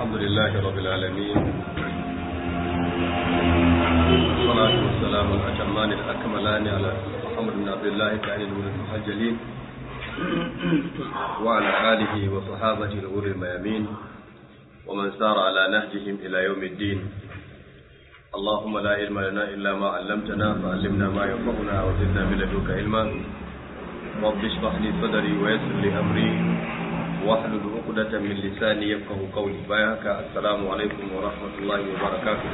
الحمد لله رب العالمين والصلاة والسلام الأتمان الأكملان على محمد بن عبد الله كائن الولد المسجلين وعلى آله وصحابته الغر الميامين ومن سار على نهجهم إلى يوم الدين اللهم لا علم لنا إلا ما علمتنا فعلمنا ما ينفعنا وزدنا من لدنك علما رب اشرح لي صدري ويسر لي أمري واحلل عقدة من لساني يفقه قولي بايعك السلام عليكم ورحمة الله وبركاته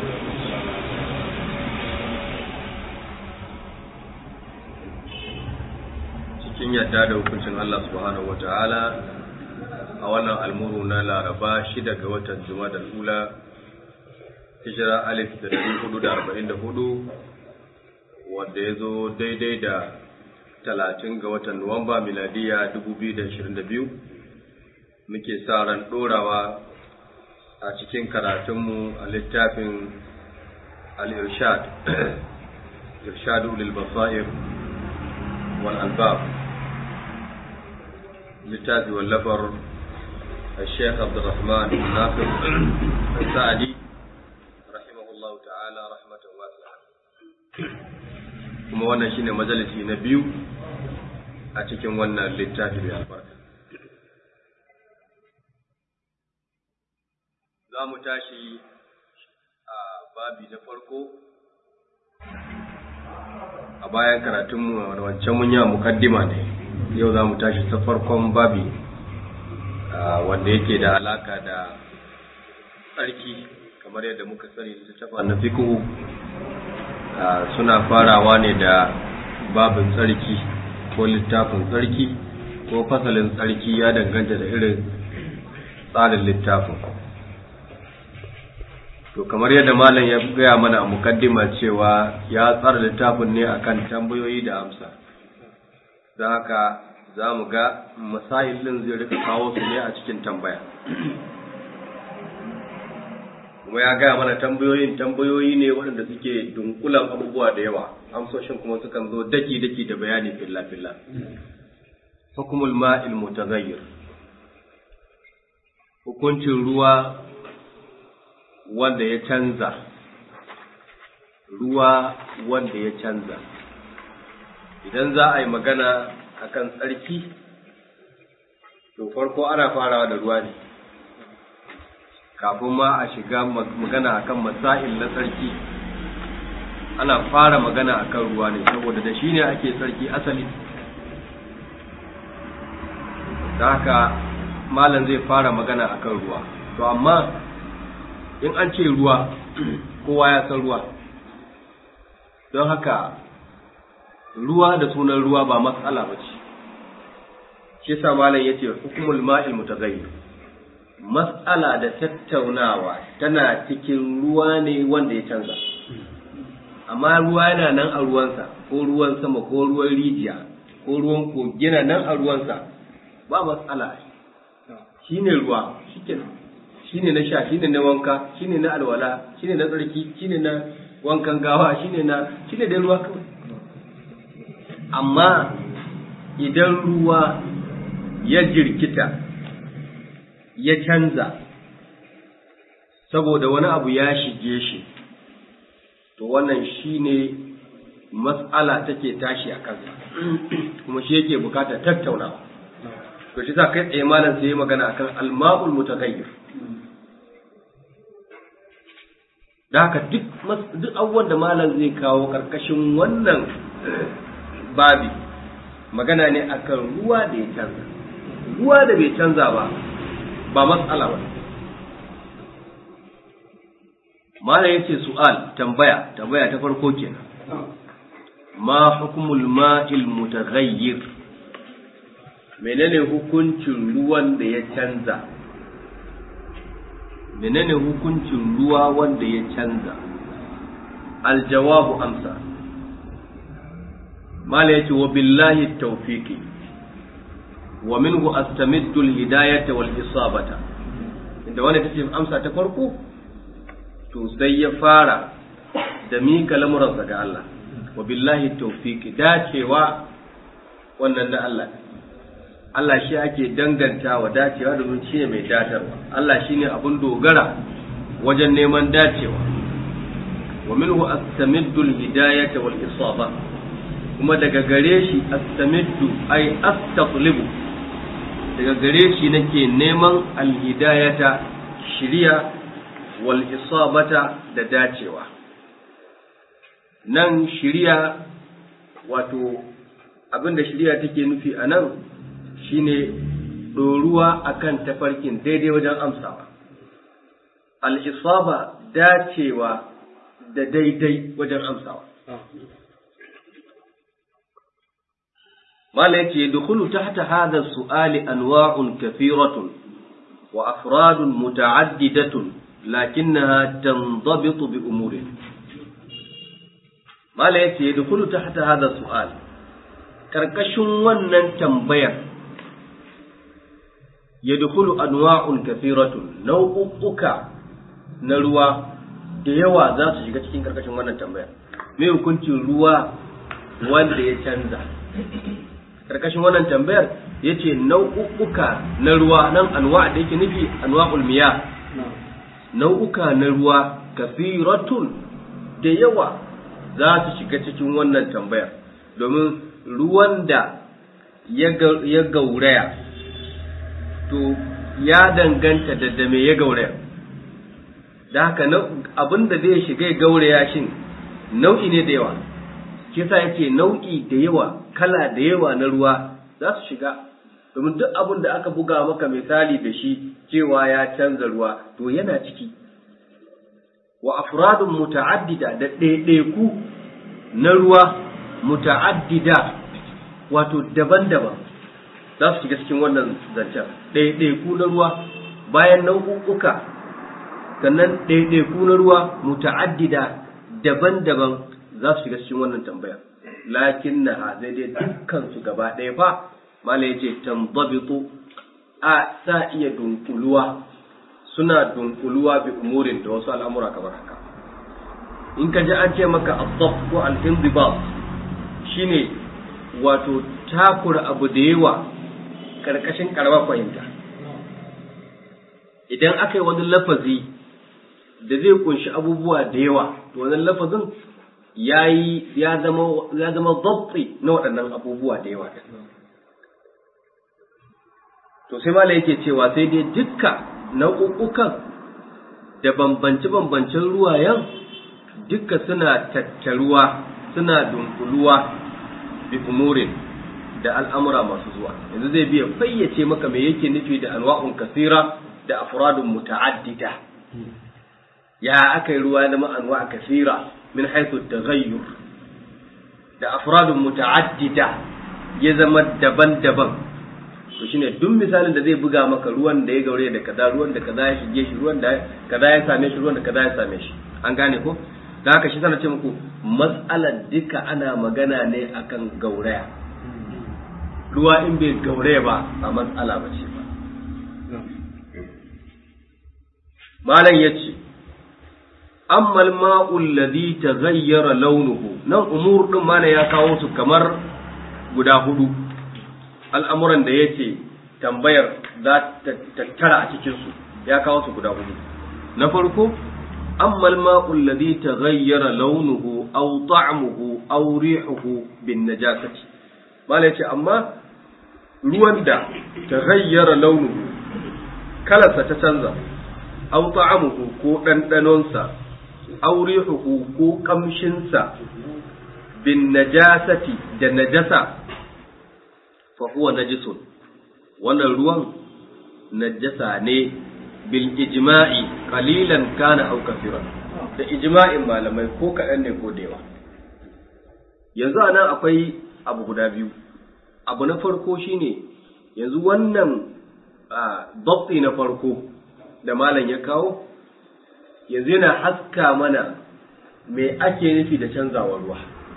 cikin yadda da hukuncin Allah subhanahu wa ta'ala a wannan almuru na laraba shida ga watan juma'a ula hijira alif da dari hudu da arba'in da hudu wanda ya zo daidai da talatin ga watan nuwamba miladiya dubu biyu da ashirin da biyu muke sa ran ɗorawa a cikin karatunmu a littafin al-irshad irshadu lil basair wal albab littafi wallafar الشيخ عبد الرحمن بن ناصر السعدي رحمه الله تعالى رحمة واسعة kuma wannan shine majalisi na biyu a cikin wannan littafi mai albarka za mu tashi a babi na farko a bayan karatunmu a wancan mun yi mukaddima ne yau za mu tashi ta farkon babi wanda yake da alaka da tsarki kamar yadda muka sani littattafa na fiqhu suna farawa ne da babin tsarki ko littafin tsarki ko fasalin tsarki ya danganta da irin tsarin littafin to kamar yadda malam ya gaya mana a mukaddima cewa ya tsara littafin ne akan tambayoyi da amsa don haka za mu ga masailin zai rika kawo su ne a cikin tambaya kuma ya gaya mana tambayoyin tambayoyi ne waɗanda suke dunkulan abubuwa da yawa amsoshin kuma sukan zo daki-daki da bayani filla-filla hukumul ma'il mutaghayyir hukuncin ruwa wanda ya canza ruwa wanda ya canza idan za a yi magana akan tsarki to farko ana farawa da ruwa ne kafin ma a shiga magana akan masail na tsarki ana fara magana akan ruwa ne saboda da shi ne ake tsarki asali da haka malam zai fara magana akan ruwa to amma in an ce ruwa kowa ya san ruwa don haka ruwa da sunan ruwa ba matsala ba ce shi yasa malam yace hukumul ma'il mutaghayyir mas'ala da tattaunawa tana cikin ruwa ne wanda ya canza amma ruwa yana nan a ruwansa ko ruwan sama ko ruwan rijiya ko ruwan kogi yana nan a ruwansa ba matsala shine ruwa shikenan shine na sha shine na wanka shine na alwala shine na tsarki shine na wankan gawa shine na shine da ruwa kawai amma idan ruwa ya jirkita ya canza saboda wani abu ya shige shi to wannan shine matsala take tashi a kansa kuma shi yake bukatar tattaunawa to shi sa kai tsaye malam sai magana akan alma'ul mutaghayyir da haka duk duk abubuwan da malam zai kawo karkashin wannan babi magana ne akan ruwa da ya canza ruwa da bai canza ba ba matsala ba malam yace su'al tambaya tambaya ta farko kenan ma hukumul ma'il mutaghayyir menene hukuncin ruwan da ya canza menene hukuncin ruwa wanda ya canza aljawabu amsa mala yace wa billahi tawfiqi wa minhu astamiddu alhidayata wal isabata inda wani tace amsa ta farko to sai ya fara da mika lamuransa ga Allah wa billahi tawfiqi dacewa wannan da Allah Allah shi ake dangantawa dacewa domin shi ne mai datarwa Allah shi ne abin dogara wajen neman dacewa wa minhu astamiddu al-hidayata wal isaba kuma daga gare shi astamiddu ay astaqlibu daga gare shi nake neman al-hidayata shiriya wal isabata da dacewa nan shiriya wato abinda shiriya take nufi a nan shine ɗoruwa akan tafarkin daidai wajen amsawa al-isaba dacewa da daidai wajen amsawa mala yace dukhulu tahta hadha su'ali anwa'un kathiratun wa afradun muta'addidatun lakinnaha tandabitu bi umurin mala yace dukhulu tahta hadha su'al karkashin wannan tambayar yadkhulu anwa'un kathiratun nau'uka na ruwa da yawa za su shiga cikin karkashin wannan tambayar me hukuncin ruwa wanda ya canza karkashin wannan tambayar ya ce nau'uka na ruwa nan anwa da yake nufi anwa'ul miya nau'uka na ruwa kafiratun da yawa za su shiga cikin wannan tambayar domin ruwan da ya gauraya to ya danganta da da me ya gauraya da haka abin da zai shiga ya gauraya shin nau'i ne da yawa kisa yake nau'i da yawa kala da yawa na ruwa za su shiga domin duk abin da aka buga maka misali da shi cewa ya canza ruwa to yana ciki wa afradun muta'addida da ɗaiɗaiku na ruwa muta'addida wato daban-daban za su shiga cikin wannan zancen ɗaiɗaiku na ruwa bayan nau'uka sannan ɗaiɗaiku na ruwa muta'addida daban-daban za su shiga cikin wannan tambaya lakin na zai dai dukkan su gaba ɗaya fa mala ya ce tambabitu a sa iya dunkuluwa suna dunkuluwa bi umurin da wasu al'amura kamar haka in ka ji an ce maka asaf ko al-inzibat shine wato takura abu da yawa karkashin karamar fahimta idan aka yi wani lafazi da zai kunshi abubuwa da yawa to wannan lafazin yayi ya zama ya zama dabti na waɗannan abubuwa da yawa to sai mala yake cewa sai dai dukka nau'ukan da bambance-bambancen ruwayen dukka suna tattaruwa suna dunkuluwa bi umurin da al'amura masu zuwa yanzu zai biya fayyace maka me yake nufi da anwa'un kasira da afradun muta'addida ya aka yi ruwa zama anwa kasira min haythu taghayyur da afradun muta'addida ya zama daban-daban to shine duk misalin da zai buga maka ruwan da ya gaure da kaza ruwan da kaza ya shige shi ruwan da kaza ya same shi ruwan da kaza ya same shi an gane ko da haka shi sana ce muku mas'alar duka ana magana ne akan gauraya ruwa in bai gauraya ba ba matsala ba ce ba malam ya ce amma al-ma'u alladhi taghayyara launuhu nan umur din malam ya kawo su kamar guda hudu al'amuran da yace tambayar za ta tattara a cikin su ya kawo su guda hudu na farko amma al-ma'u alladhi taghayyara launuhu aw ta'muhu aw rihuhu bin najasati malam yace amma ruwan da taghayyara launuhu kalarsa ta canza aw ta'amuhu ko ɗanɗanonsa aw rihuhu ko kamshinsa bin najasati da najasa fa huwa najisun wannan ruwan najasa ne bil ijma'i qalilan kana aw kafiran da ijma'in malamai ko kaɗan ne ko da yawa yanzu anan akwai abu guda biyu abu na farko shine yanzu wannan dabti na farko da malam ya kawo yanzu yana haska mana me ake nufi da canzawa ruwa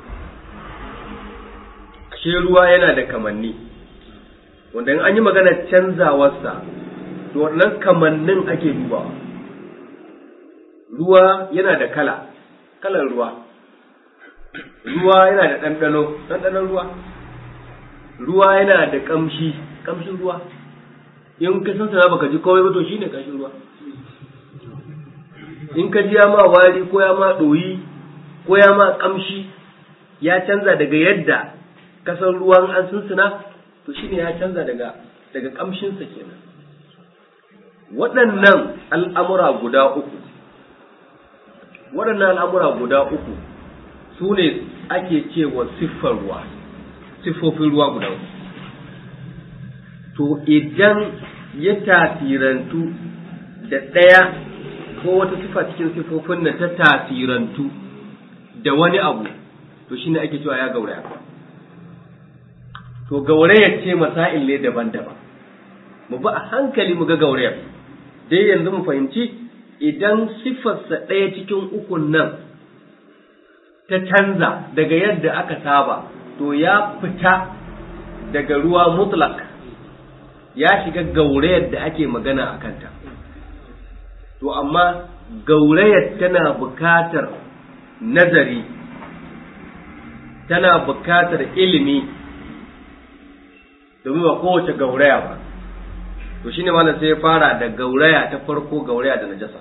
ashe ruwa yana da kamanni wanda in an yi maganar canzawarsa to wannan kamannin ake dubawa ruwa yana da kala kalan ruwa ruwa yana da ɗanɗano ɗanɗanon ruwa ruwa yana da ƙamshi kamshin ruwa in ka san sana baka ji komai ba to shine kamshin ruwa in ka ji ya ma wari ko ya ma ɗoyi ko ya ma kamshi ya canza daga yadda kasan ruwan an sunsuna to shine ya canza daga daga kamshinsa kenan waɗannan al'amura guda uku waɗannan al'amura guda uku su ne ake cewa siffar ruwa siffofin ruwa guda uku to idan ya tasirantu da ɗaya ko wata siffa cikin siffofin nan ta tasirantu da wani abu to shine ake cewa ya gauraya to gaurayar ce masail ne daban-daban mu bi a hankali mu ga gaurayar dai yanzu mu fahimci idan siffarsa ɗaya cikin ukun nan ta canza daga yadda aka saba to ya fita daga ruwa mutlak ya shiga gaurayar da ake magana a kanta to amma gaurayar tana bukatar nazari tana bukatar ilimi domin ba kowace gauraya ba to shine malam sai ya fara da gauraya ta farko gauraya da najasa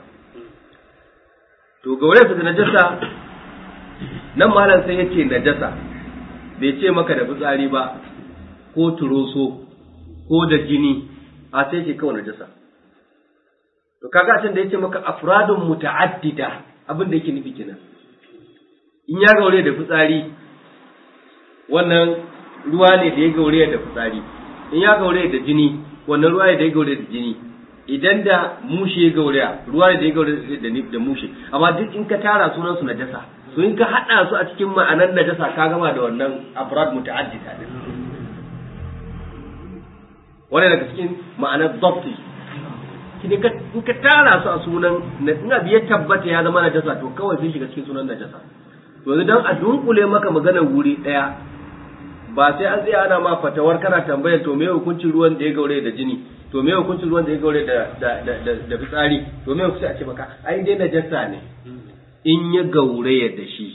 to gauraya da najasa nan malam sai ya ce najasa bai ce maka da fitsari ba ko turoso ko da jini a sai ce kawai najasa to kaga can da yace maka afradun muta'addida abin da yake nufi kenan in ya gaure da fitsari wannan ruwa ne da ya gaure da fitsari in ya gaure da jini wannan ruwa ne da ya gaure da jini idan da mushe ya gaure ruwa ne da ya gaure da mushe amma duk in ka tara sunan su najasa so in ka hada su a cikin ma'anar najasa ka gama da wannan afrad muta'addida din wannan daga cikin ma'anar dabti kine ka in ka tara su a sunan in abu ya tabbata ya zama najasa to kawai sun shiga cikin sunan najasa to dan a dunkule maka maganar wuri daya ba sai an tsaya ana ma fatawar kana tambayar to me hukuncin ruwan da ya gaure da jini to me hukuncin ruwan da ya gaure da da da da fitsari to me hukunci a ce maka ai dai najasa ne in ya gaure da shi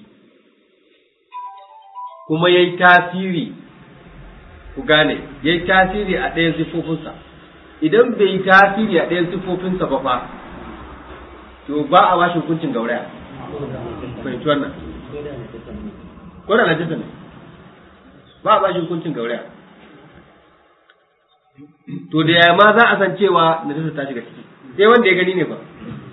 kuma yayi tasiri ku gane yayi tasiri a ɗayan sifofinsa idan bai yi tasiri a ɗayan sifofinsa ba fa to ba a bashi hukuncin gauraya fahimci wannan ko da najasa ne ba a bashi hukuncin gauraya to da yaya ma za a san cewa najasa ta shiga ciki sai wanda ya gani ne ba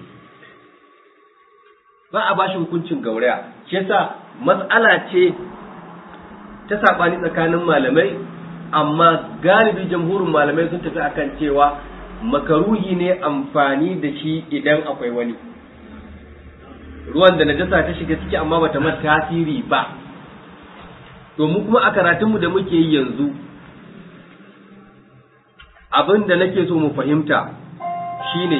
ba a bashi hukuncin gauraya shi yasa matsala ce ta saɓani tsakanin malamai amma galibi jamhurin malamai sun tafi akan cewa makaruhi ne amfani da shi idan akwai wani ruwan da najasa ta shiga ciki amma bata mata tasiri ba to mu kuma a karatunmu da muke yi yanzu abin da nake so mu fahimta shine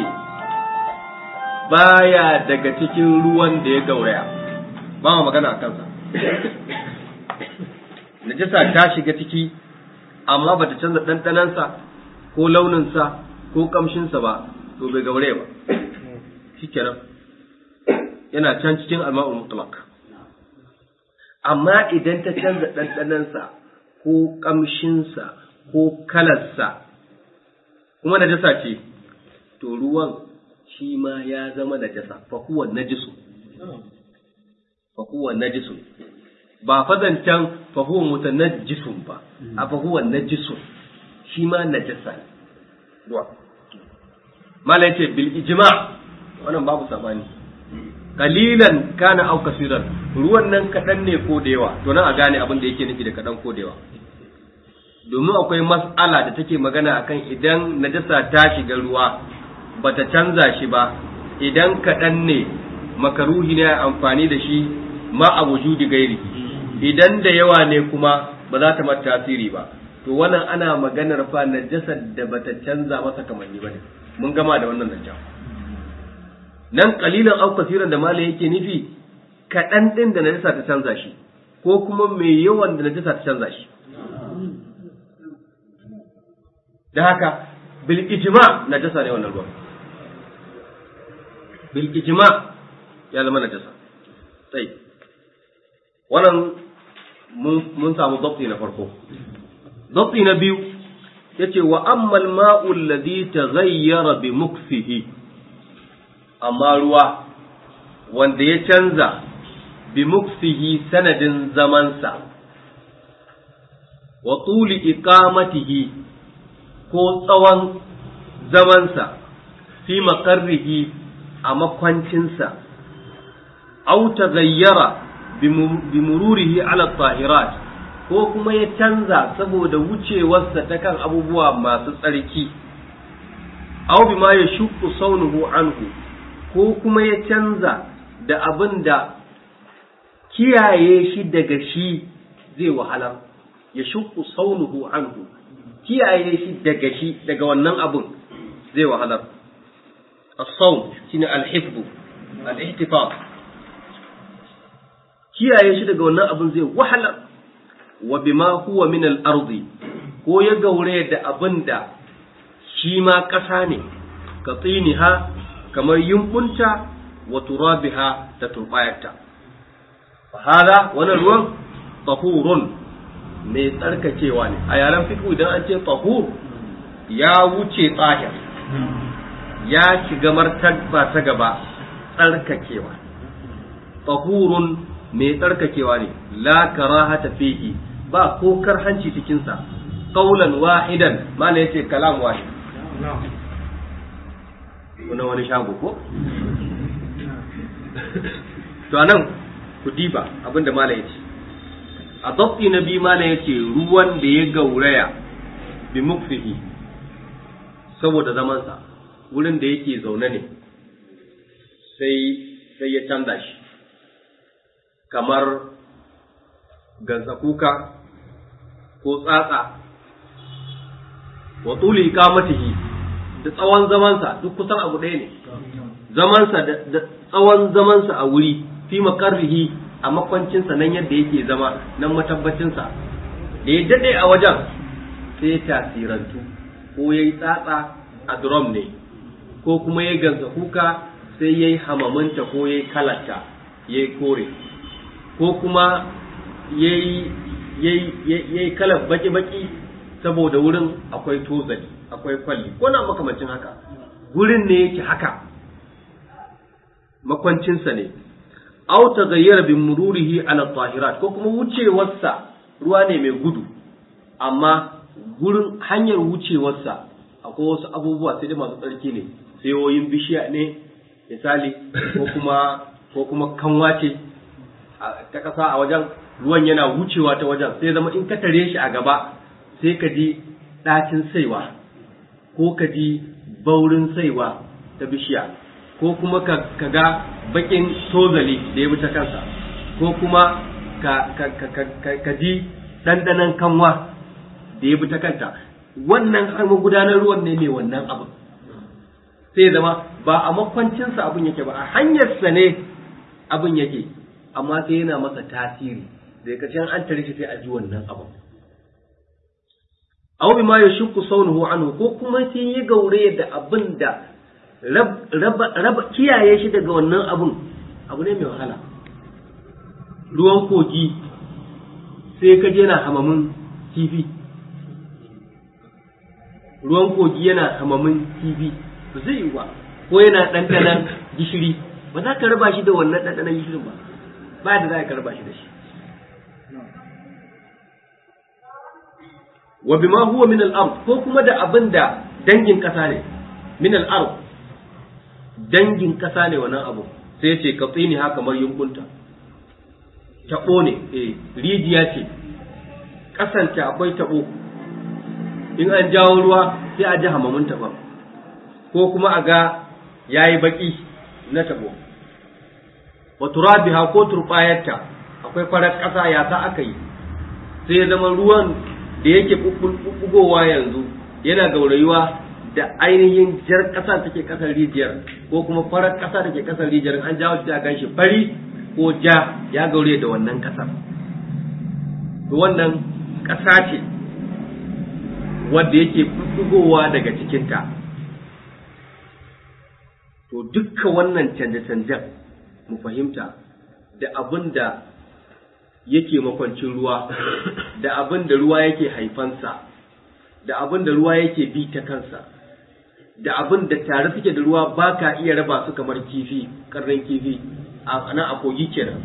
baya daga cikin ruwan da ya gauraya ba ma magana a kansa najasa ta shiga ciki amma bata canza ɗanɗanansa ko launinsa ko ƙamshinsa ba to bai gaure ba shikenan yana can cikin alma'ul mutlaq amma idan ta canza ɗanɗanansa ko ƙamshinsa ko kalarsa kuma najasa ce to ruwan shi ma ya zama najasa fa huwa najisu fa huwa najisu ba fazancan fa huwa mutanajjisun ba a fa huwa najisun shi ma najasa ne ruwa mala yace bil ijma wannan babu sabani kalilan kana au kasiran ruwan nan kadan ne ko da yawa to nan a gane abin da yake nufi da kadan ko da yawa domin akwai mas'ala da take magana akan idan najasa ta shiga ruwa bata canza shi ba idan kadan ne makaruhi ne amfani da shi ma a wujudi gairi idan da yawa ne kuma ba za ta mata tasiri ba to wannan ana maganar fa najasar da bata canza masa kamanni bane mun gama da wannan zancen nan kalilan au kasiran da malai yake nufi kaɗan ɗin da najasa ta canza shi ko kuma mai yawan da najasa ta canza shi da haka bil ijma najasa ne wannan ruwan bil ijma ya zama najasa sai wannan mun samu dabti na farko dabti na biyu yace wa ammal ma'u alladhi taghayyara bi muksihi amma ruwa wanda ya canza bi muksihi sanadin zamansa wa tuli iqamatihi ko tsawon zamansa fi makarrihi a makwancinsa au taghayyara bi mururihi ala tahirat ko kuma ya canza saboda wucewarsa ta kan abubuwa masu tsarki au bima ya shukku saunuhu anhu ko kuma ya canza da abin da kiyaye shi daga shi zai wahala ya shukku saunuhu anhu kiyaye shi daga shi daga wannan abin zai wahalar as-sawn shine al-hifdh al-ihtifaz kiyaye shi daga wannan abin zai wahalar wa bima huwa min al-ardi ko ya gaure da abin da shi ma ƙasa ne ka tsiniha kamar yumbunta wa turabiha da turbayarta hada wannan ruwan tahurun mai tsarkakewa ne a yaren fiqh idan an ce tahur ya wuce tsahir ya shiga martaba ta gaba tsarkakewa tahurun mai tsarkakewa ne la karahata fihi ba ko karhanci cikin sa qaulan wahidan mala yace kalam wahid kuna wani shago ko to anan ku diba abinda mala yace a dabti na bi mala yace ruwan da ya gauraya bi mukfihi saboda zamansa wurin da yake zaune ne sai sai ya canza shi kamar kuka ko tsatsa wa tuli ikamatihi da tsawon zamansa duk kusan abu ɗaya ne zamansa da tsawon zamansa a wuri fi makarrihi a makwancinsa nan yadda yake zama nan matabbacinsa da ya daɗe a wajen sai ya tasirantu ko ya yi tsatsa a drum ne ko kuma ya gansa kuka sai ya yi hamaminta ko ya yi kalata ya yi kore ko kuma ya yi kalar baki-baki saboda wurin akwai tozali akwai kwalli ko na makamancin haka wurin ne yake haka makwancinsa ne au ta gayyara bin mururihi ala tahirat ko kuma wucewarsa ruwa ne mai gudu amma gurin hanyar wucewarsa akwai wasu abubuwa sai dai masu tsarki ne sayoyin bishiya ne misali ko kuma ko kuma kanwa ce ta ƙasa a wajen ruwan yana wucewa ta wajen sai zama in ka tare shi a gaba sai ka ji ɗacin saiwa ko ka ji baurin saiwa ta bishiya ko kuma ka ga bakin tozali da ya ta kansa ko kuma ka ji ɗanɗanon kanwa da ya ta kanta wannan hannun gudanar ruwan ne mai wannan abin sai zama ba a makwancinsa abin yake ba a hanyarsa ne abin yake amma sai yana masa tasiri da ƙarshen an tare shi sai a ji wannan abin aw bima yashukku saunuhu anhu ko kuma sai ya gaure da abin da raba kiyaye shi daga wannan abin abu ne mai wahala ruwan kogi sai ka je na hamamin kifi ruwan kogi yana hamamin kifi ba zai yi ba ko yana ɗanɗanan gishiri ba za ka raba shi da wannan ɗanɗanan gishirin ba ba da za ka raba shi da shi wa bima huwa min al-ard ko kuma da abin da dangin kasa ne min al-ard dangin kasa ne wannan abu sai ya ce ka tsini haka kamar yunkunta tabo ne eh rijiya ce kasanta akwai tabo in an jawo ruwa sai a ji hamamin taban ko kuma a ga yayi baki na tabo wa turabiha ko turbayarta akwai farar kasa ya ta aka yi sai ya zama ruwan da yake bugowa yanzu yana gaurayuwa da ainihin jar ƙasa take ƙasar rijiyar ko kuma farar ƙasa take ƙasar rijiyar an jawo shi a gan shi fari ko ja ya gaure da wannan ƙasar to wannan ƙasa ce wadda yake bugowa daga cikinta to dukka wannan canje-canjen mu fahimta da abin da yake makwancin ruwa da abin da ruwa yake haifansa da abin da ruwa yake bi ta kansa da abin da tare suke da ruwa ba ka iya raba su kamar kifi karnin kifi a nan a kogi kenan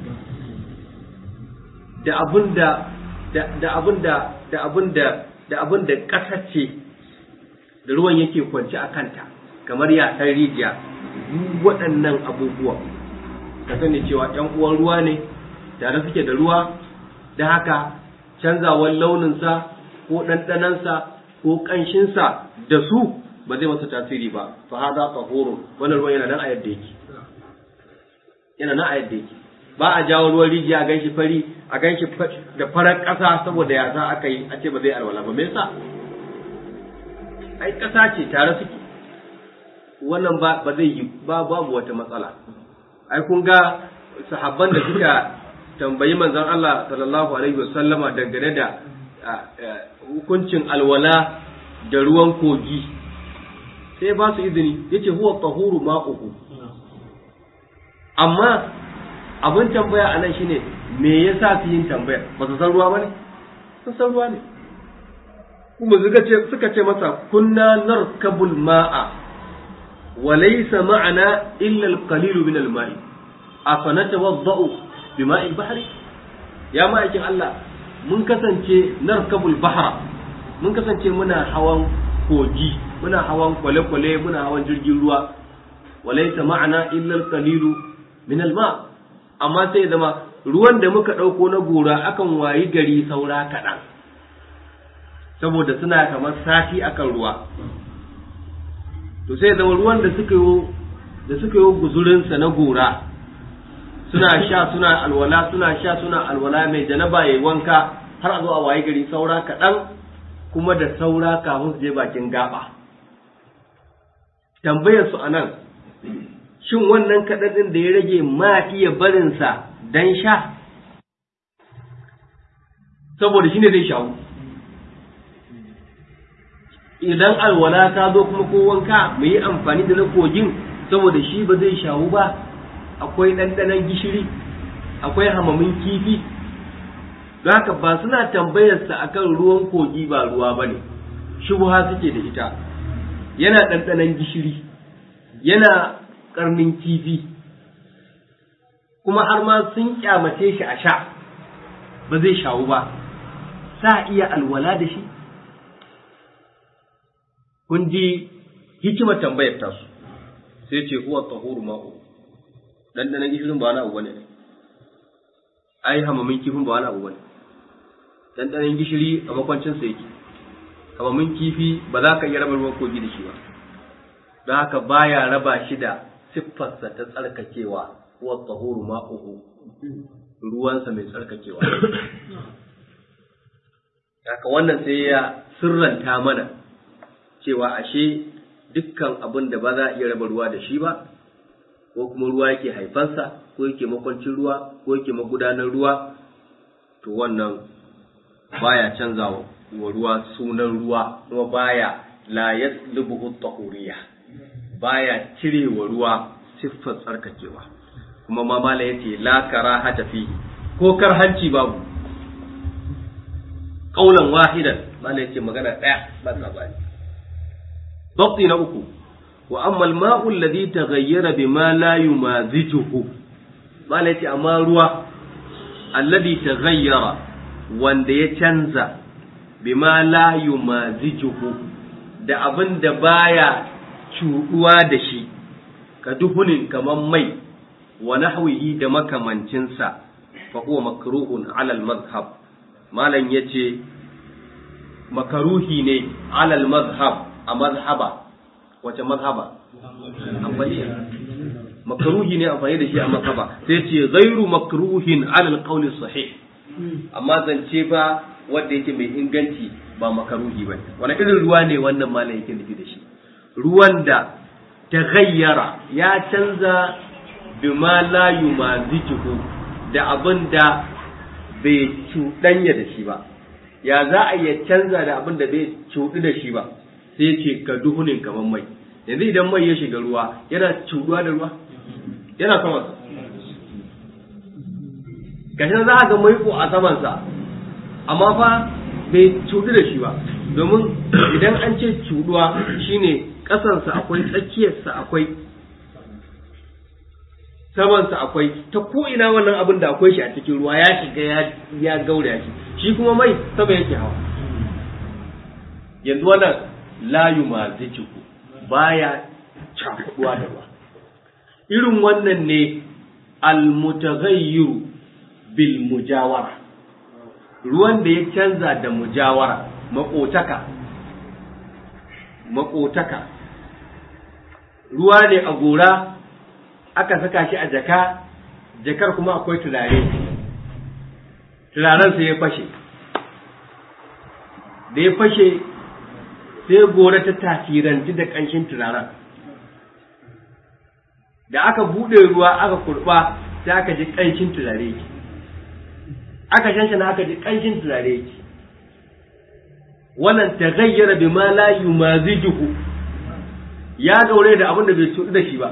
da abin da da abin da da abin da da abin da ƙasa ce da ruwan yake kwance a kanta kamar yasan rijiya duk waɗannan abubuwa ka sani cewa ‘yan uwan ruwa ne tare suke da ruwa da haka canzawar launinsa ko ɗanɗanansa ko ƙanshinsa da su ba zai masa tasiri ba fa hada tahurun wannan ruwan yana nan a yadda yake yana nan a yadda yake ba a jawo ruwan rijiya a ganshi fari a ganshi da farar ƙasa saboda ya za aka yi a ce ba zai alwala ba me yasa ai ƙasa ce tare suke wannan ba ba zai yi ba babu wata matsala ai kun ga sahabban da suka tambayi manzon Allah sallallahu alaihi wasallama dangane da hukuncin alwala da ruwan kogi sai ba su izini yace huwa tahuru ma'uhu amma abin tambaya a nan shine me yasa su yin tambayar ba su san ruwa ba ne sun san ruwa ne kuma suka ce suka ce masa kunna narkabul ma'a wa laysa ma'ana illa al-qalil min al-ma'i afanatawaddau bima'il bahri ya ma'aikin Allah mun kasance narkabul bahra mun kasance muna hawan kogi muna hawan kwale-kwale muna hawan jirgin ruwa walaysa ma'ana illa al-qalil min al-ma' amma sai zama ruwan da muka ɗauko na gora akan wayi gari saura kaɗan saboda suna kamar sati akan ruwa to sai zama ruwan da suka yi da suka yi guzurinsa na gora suna sha suna alwala suna sha suna alwala mai janaba yayi wanka har a zo a wayi gari saura kaɗan kuma da saura kafin su je bakin gaba tambayar su anan shin wannan kaɗaɗin da ya rage ma iya barinsa don sha saboda shi ne zai shawo idan alwala ta zo kuma ko wanka mu yi amfani da na kogin saboda shi ba zai shawo ba akwai ɗanɗanon gishiri akwai hamamin kifi don haka ba suna tambayarsa akan ruwan kogi ba ruwa ba ne shubuha suke da ita yana ɗanɗanon gishiri yana karnin kifi kuma har ma sun kyamace shi a sha ba zai shawu ba sa iya alwala da shi kun ji hikimar tambayar tasu sai ce huwa tahuru ma'u dandanan gishirin ba wani abu bane ai hamamin kifin ba wani abu bane dandanan gishiri a makwancin sa yake hamamin kifi ba za ka iya raba ruwan kogi da shi ba don haka baya raba shi da siffarsa ta tsarkakewa wa tsahuru ma'uhu ruwansa mai tsarkakewa haka wannan sai ya sirranta mana cewa ashe dukkan abin da ba za a iya raba ruwa da shi ba ko kuma ruwa yake haifansa ko yake makwancin ruwa ko yake magudanar ruwa to wannan baya canza wa ruwa sunan ruwa kuma baya la yaslubuhu tahuriyya baya cire wa ruwa siffar tsarkakewa kuma ma mala yace la karahata fi ko karhanci babu qaulan wahidan mala yace magana daya ba sabani dabti na uku wa amma al-ma'u alladhi taghayyara bima la yumazijuhu mala yace amma ruwa alladhi taghayyara wanda ya canza bima la yumazijuhu da abin da baya cuɗuwa da shi ka duhunin kaman mai wa nahwihi da makamancinsa fa huwa makruhun alal mazhab malam yace makaruhi ne alal mazhab a mazhaba wace mazhaba ambaliya makaruhi ne amfani da shi a mazhaba sai ce ghairu makruhin alal qawli sahih amma zance ba wanda yake mai inganci ba makaruhi ba wani irin ruwa ne wannan malam yake nufi da shi ruwan da ta gayyara ya canza bima la yumazijuhu da abin da bai cuɗanya da shi ba ya za a iya canza da abin da bai cuɗu da shi ba sai ce ka duhunin kamar mai yanzu idan mai ya shiga ruwa yana cuɗuwa da ruwa yana samansa gashi za a ga maiko a samansa amma fa bai cudu da shi ba domin idan an ce cuduwa shine ƙasansa akwai tsakiyarsa akwai samansa akwai ta ko ina wannan abin da akwai shi a cikin ruwa ya shiga ya gauraya shi shi kuma mai sama yake hawa yanzu wannan layu ma zikiku baya cakuduwa da ruwa irin wannan ne almutaghayyiru bil mujawara ruwan da ya canza da mujawara makotaka makotaka ruwa ne a gora aka saka shi a jaka jakar kuma akwai turare turaren sai ya fashe da ya fashe sai gora ta tasiranci da ƙanshin turaren da aka buɗe ruwa aka kurɓa sai aka ji ƙanshin turare yake aka shanshana aka ji ƙanshin turare yake wannan ta gayyara bi ma la yumazijuhu ya daure da abin da bai cuɗu da shi ba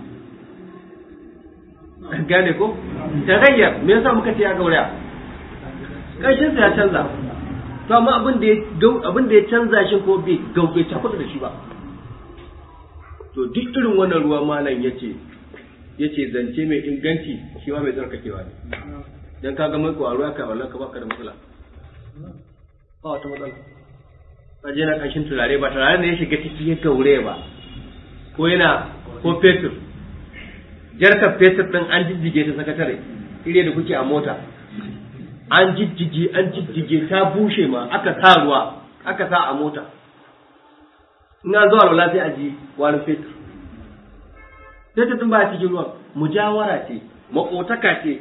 gane ko ta gayyar me yasa muka ce ya gauraya ƙanshin sa ya canza to amma abin da ya abin da ya canza shi ko bai gauke ta da shi ba to duk irin wannan ruwa malam yace yace zance mai inganci shi ma mai tsarkakewa ne dan kaga mai ko a ruwa ka wallahi ka baka da matsala ba wata matsala kaje na kashin turare ba turare ne ya shiga ciki ya gaure ba ko yana ko fetur jarkar fetur din an jijjige ta sakatare ire da kuke a mota an jijjige an jijjige ta bushe ma aka sa ruwa aka sa a mota in an zuwa lola sai a ji wani fetur fetur din ba cikin ruwan mujawara ce makotaka ce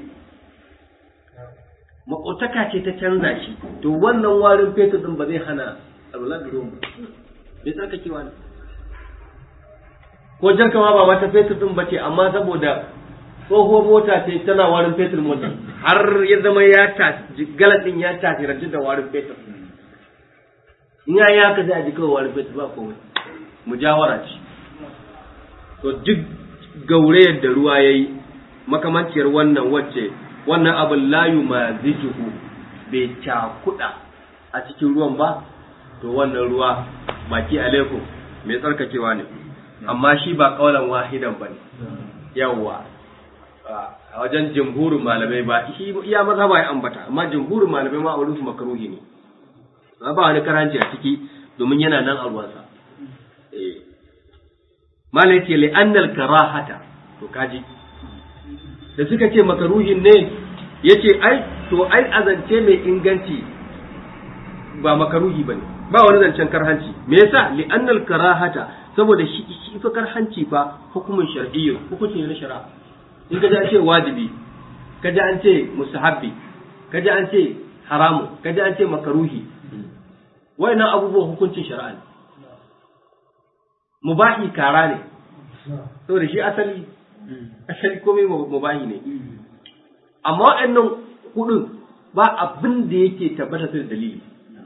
makotaka ce ta canza shi to wannan warin fetur din ba zai hana alwala da ruwan ba bai tsaka kewa ne ko jarka ma ba wata fetur din ba ce amma saboda tsohuwar mota ce tana warin fetur mota har ya zama ya tafi galatin ya tafi rajin da warin fetur in ya yi haka sai a ji kawai warin fetur ba komai mujawara ce to duk gaurayar da ruwa ya yi makamanciyar wannan wacce wannan abin layu ma zijuhu bai cakuɗa a cikin ruwan ba to wannan ruwa baki alaikum mai tsarkakewa ne amma shi ba kawalan wahidan ba ne yawwa a wajen jumhurin malamai ba shi iya maza ba ya ambata amma jumhurin malamai ma a wurin su makaruhi ne ba wani karanci a ciki domin yana nan a ruwansa mala yace li annal karahata to kaji da suka ce makaruhin ne yace ai to ai azance mai inganci ba makaruhi bane ba wani zancen karhanci me yasa li annal karahata saboda shi shi fa karhanci fa hukumin shar'iyyu hukunci ne na shari'a in ka ji an ce wajibi ka ji an ce mustahabbi ka ji an ce haramu ka ji an ce makaruhi wayannan abubuwan hukuncin shari'a ne mubahi kara ne saboda shi asali asali komai mubahi ne amma waɗannan hudun ba abin da yake tabbata da dalili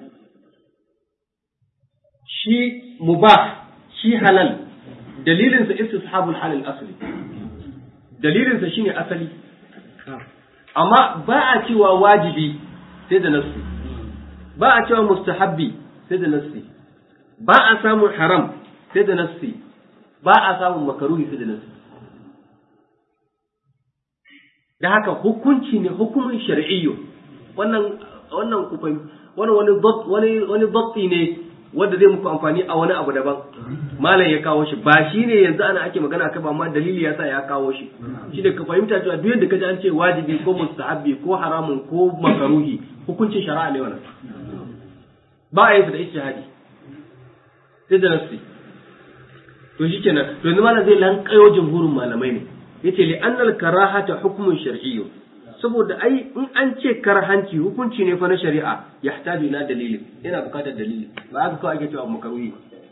shi mubah shi halal dalilinsa istishabul halal asali dalilinsa shine asali amma ba a cewa wajibi sai da nassi ba a cewa mustahabbi sai da nassi ba a samun haram sai da nassi ba a samun makaruhi sai da nassi da haka hukunci ne hukumin shar'iyyo wannan wannan kufai wani wani wani wani datti ne wanda zai muku amfani a wani abu daban malam ya kawo shi ba shi ne yanzu ana ake magana kai ba amma dalili ya sa ya kawo shi shi da ka fahimta cewa duk yadda kaji an ce wajibi ko mustahabbi ko haramun ko makaruhi hukuncin shari'a ne wannan ba a yi su da ijtihadi sai da nafsi to shikenan to yanzu malam zai lankayo jumhurin malamai ne yace li annal karahata hukmun shar'iyyu saboda ai in an ce karhanci hukunci ne fa na shari'a yahtaju ila dalilin yana bukatar dalili ba haka kawai ake cewa makaruhi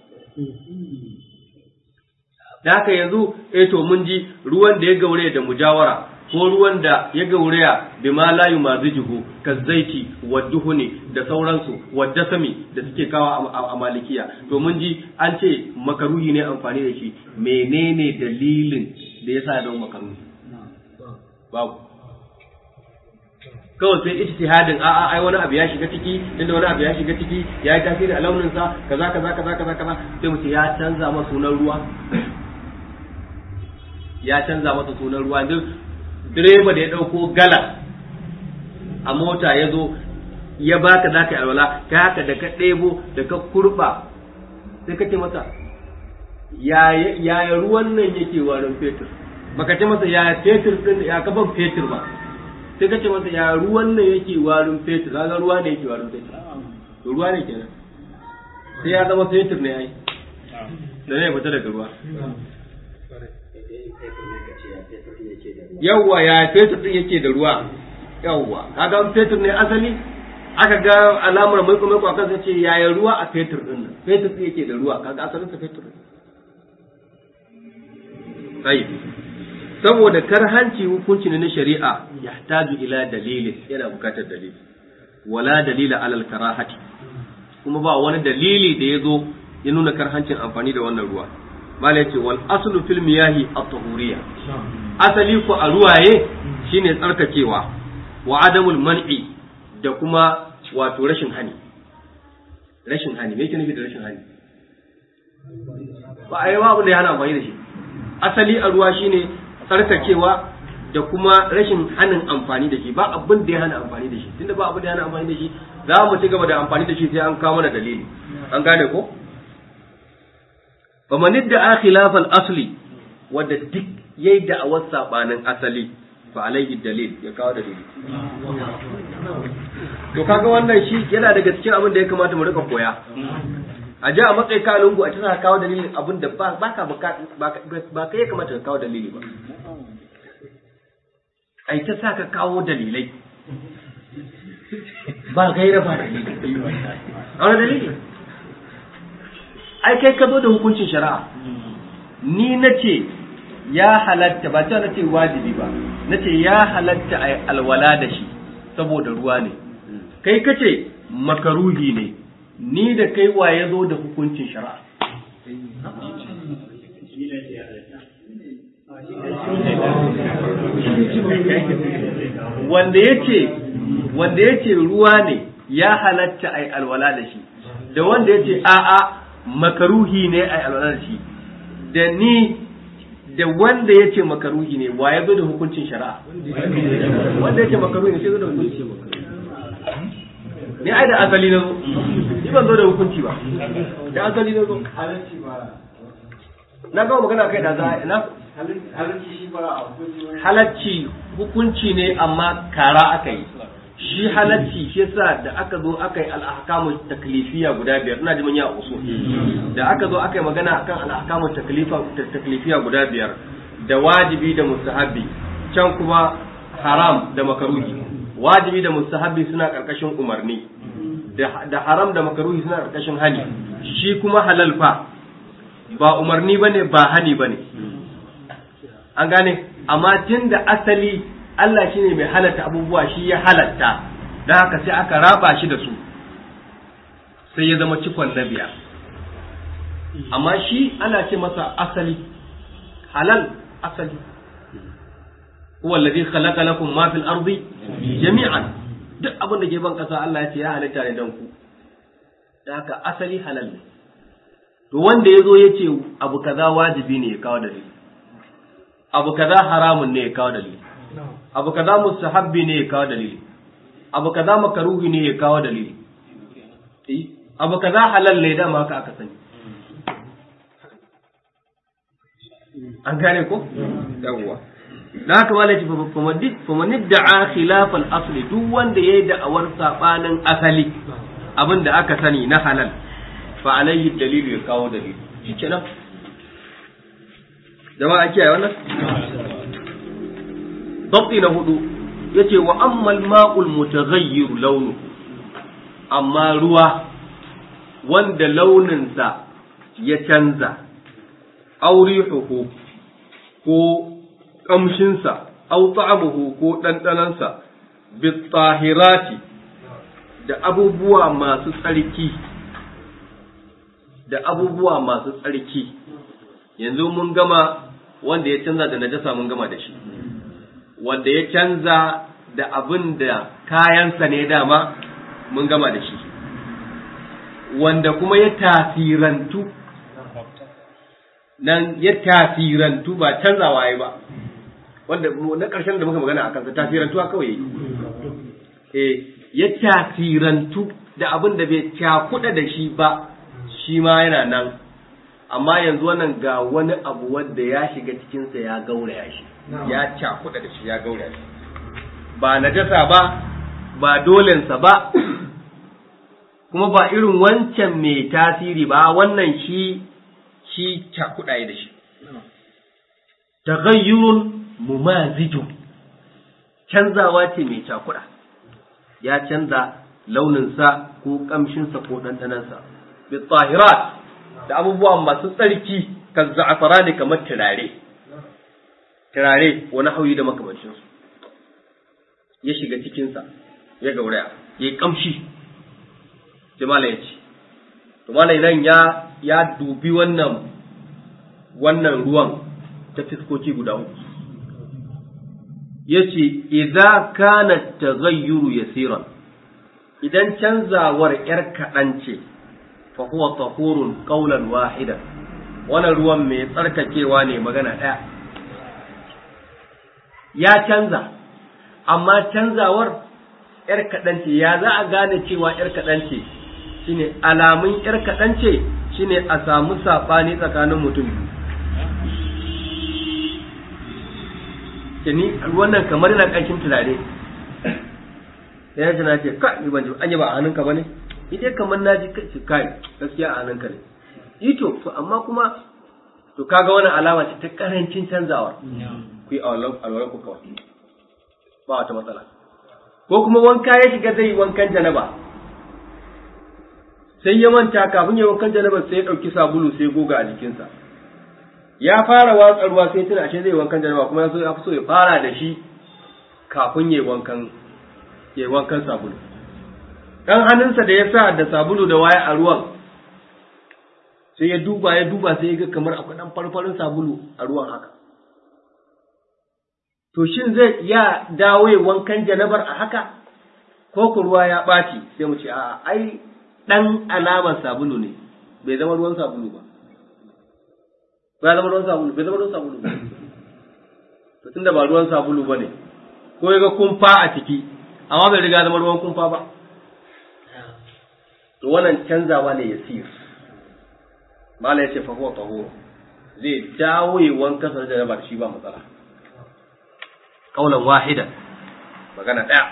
da haka yanzu eh to mun ji ruwan da ya gaure da mujawara ko ruwan da ya gauraya bi ma la yumazijuhu kazzaiti wadduhuni da sauransu waddasami da suke kawo a malikiya to mun ji an ce makaruhi ne amfani da shi menene dalilin da yasa ya zama makaruhi babu kawai sai ijtihadin a a ai wani abu ya shiga ciki inda wani abu ya shiga ciki ya yi tasiri a launin sa kaza kaza kaza kaza kaza sai mu ce ya canza masa sunan ruwa ya canza masa sunan ruwa yanzu direba da ya dauko gala a mota ya zo ya baka za ka yi alwala ka haka da ka ɗebo da ka kurba sai ka ce masa yaya ruwan nan yake warin fetur baka ce masa yaya fetur din ya kaban fetur ba sai ka ce masa ya ruwan nan yake warin fetur kaga ruwa ne yake warin fetur to ruwa ne kenan sai ya zama fetur ne ai da ne fita daga ruwa yawwa ya fetur din yake da ruwa yawwa kaga fetur ne asali aka ga alamar mai kuma kwa kansa ce yaya ruwa a fetur din nan fetur din yake da ruwa kaga asalin sa fetur sai saboda karhanci hukunci ne na shari'a yahtaju ila dalilin yana bukatar dalili wala dalila alal karahati kuma ba wani dalili da ya zo ya nuna karhancin amfani da wannan ruwa malai ce wal aslu fil miyahi at-tahuriyya asali ko a ruwaye shine tsarkakewa wa adamul man'i da kuma wato rashin hani rashin hani me yake nufi da rashin hani ba a yi ma abin da ya hana amfani da shi asali a ruwa shine tsarkakewa da kuma rashin hanin amfani da shi ba abin da ya hana amfani da shi tunda ba abin da ya hana amfani da shi za mu ci gaba da amfani da shi sai an kawo mana dalili an gane ko fa man da khilaf al asli wanda duk yayi da awar sabanin asali fa alaihi dalil ya kawo dalili to kaga wannan shi yana daga cikin abin da ya kamata mu rika koya a ji a matsayi ka lungu a tana kawo dalilin abin da ba ka ba ka ya kamata ka kawo dalili ba ai ta sa ka kawo dalilai ba gaira ba dalili a wani dalili ai kai ka zo da hukuncin shari'a ni na ce ya halatta ba ta na ce wajibi ba na ce ya halatta a alwala da shi saboda ruwa ne kai ka ce makaruhi ne ni da kai wa ya zo da hukuncin shari'a wanda yace wanda yace ruwa ne ya halatta ai alwala da shi da wanda yace a'a makaruhi ne ai alwala da shi da ni da wanda yace makaruhi ne wa ya zo da hukuncin shari'a wanda yace makaruhi ne sai zo da hukuncin ni ai da asali na zo ni ban zo da hukunci ba da asali na zo na gama magana kai da za na halacci hukunci ne amma kara aka yi shi halacci shi yasa da aka zo aka yi al'ahkamu taklifiya guda biyar ina ji manya usul da aka zo aka yi magana akan al'ahkamu taklifiya guda biyar da wajibi da mustahabi can kuma haram da makaruhi wajibi da mustahabi suna karkashin umarni da haram da makaruhi suna karkashin hani shi kuma halal fa ba umarni bane ba hani bane an gane amma tun da asali Allah shine mai halatta abubuwa shi ya halatta don haka sai aka raba shi da su sai ya zama cikon na biya amma shi ana ce masa asali halal asali huwa alladhi khalaqa lakum ma fil ardi jami'an duk abin da ke ban kasa Allah ya ce ya halitta ne dan ku da haka asali halal ne to wanda ya zo ya ce abu kaza wajibi ne ya kawo dalili abu kaza haramun ne ya kawo dalili abu kaza mustahabbi ne ya kawo dalili abu kaza makaruhi ne ya kawo dalili abu kaza halal ne dama haka aka sani an gane ko yawwa da haka malai ce famanid da'a khilaf al-asli duk wanda yayi da'awar sabanin asali abin da aka sani na halal fa alayhi dalilu ya kawo dalili shikenan jama'a kiyaye wannan dabti na hudu yace wa ammal ma'ul mutaghayyir launu amma ruwa wanda launinsa ya canza aurihuhu ko kamshinsa au ta'amuhu ko ɗanɗanansa bitahirati da abubuwa masu tsarki da abubuwa masu tsarki yanzu mun gama wanda ya canza da najasa mun gama da shi wanda ya canza da abin da kayansa ne dama mun gama da shi wanda kuma ya tasirantu nan ya tasirantu ba canzawa ya ba wanda na ƙarshen da muka magana a kansa tasirantuwa kawai eh ya tasirantu da abin da bai cakuɗa da shi ba shi ma yana nan amma yanzu wannan ga wani abu wanda ya shiga cikinsa ya gauraya shi ya cakuɗa da shi ya gauraya shi ba najasa ba ba dolensa ba kuma ba irin wancan mai tasiri ba wannan shi shi cakuɗa da shi taghayyurun mumazijun canzawa ce mai cakuɗa ya canza launinsa ko ƙamshinsa ko ɗanɗanansa bi tsahirat da abubuwa masu tsarki kan za'afara ne kamar turare turare wani hauyi da makamancinsu ya shiga cikinsa ya gauraya ya yi ƙamshi jimala ya ce tumala nan ya ya dubi wannan wannan ruwan ta fiskoki guda uku ya ce idza kana taghayyuru yasiran idan canzawar ‘yar kaɗan ce, fa huwa tahurun ƙaunar wahidan, wannan ruwan mai tsarkakewa ne magana ɗaya. Ya canza, amma canzawar ‘yar kaɗan ce, ya za a gane cewa ‘yar kaɗan ce, shi ne alamun ‘yar kaɗan ce, shi ne a samu saɓani tsakanin mutum biyu. Ni wannan kamar yana ƙanshin turare. sai ya na ce ka ni ban ji an yi ba a hannunka bane ita kamar na ji kai kai gaskiya a hannunka ne ito to amma kuma to kaga wani alama ce ta karancin canzawa ku yi alwalan ku kawai ba wata matsala ko kuma wanka ya shiga zai yi wankan janaba sai ya manta kafin ya wankan janaba sai ya ɗauki sabulu sai goga a jikinsa ya fara watsa ruwa sai tuna ashe zai wankan janaba kuma ya so ya fi so ya fara da shi kafin ya wankan ya wankan sabulu ɗan hannunsa da ya sa da sabulu da waya a ruwan sai ya duba ya duba sai ya ga kamar akwai ɗan farfarin sabulu a ruwan haka to shin zai ya dawo ya wankan janabar a haka ko ku ruwa ya ɓaci sai mu ce a ai ɗan alamar sabulu ne bai zama ruwan sabulu ba ba zama ruwan sabulu bai zama ruwan sabulu ba to tunda ba ruwan sabulu ba ne ko ya ga kumfa a ciki amma bai riga zama ruwan kumfa ba to wannan canzawa ne ya sir mala ya ce fa huwa tahur zai dawo yi wanka sa da ba shi ba matsala kaulan wahidan magana daya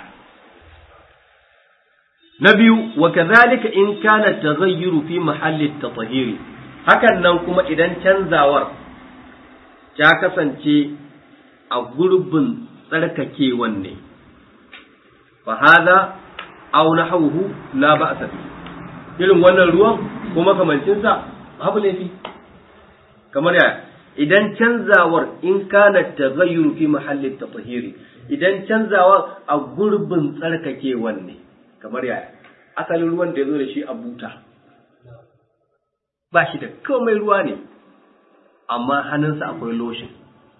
na biyu wa kadhalika in kana taghayyuru fi mahalli at-tathhiri hakan nan kuma idan canzawar ta kasance a gurbin tsarkakewan ne fahada aw nahawhu la ba'sa bi irin wannan ruwan ko makamancin sa babu laifi kamar ya idan canzawar in kana taghayyur fi mahalli tatahiri idan canzawar a gurbin tsarkakewan ne kamar ya asalin ruwan da ya zo da shi a buta ba shi da komai ruwa ne amma hannunsa akwai lotion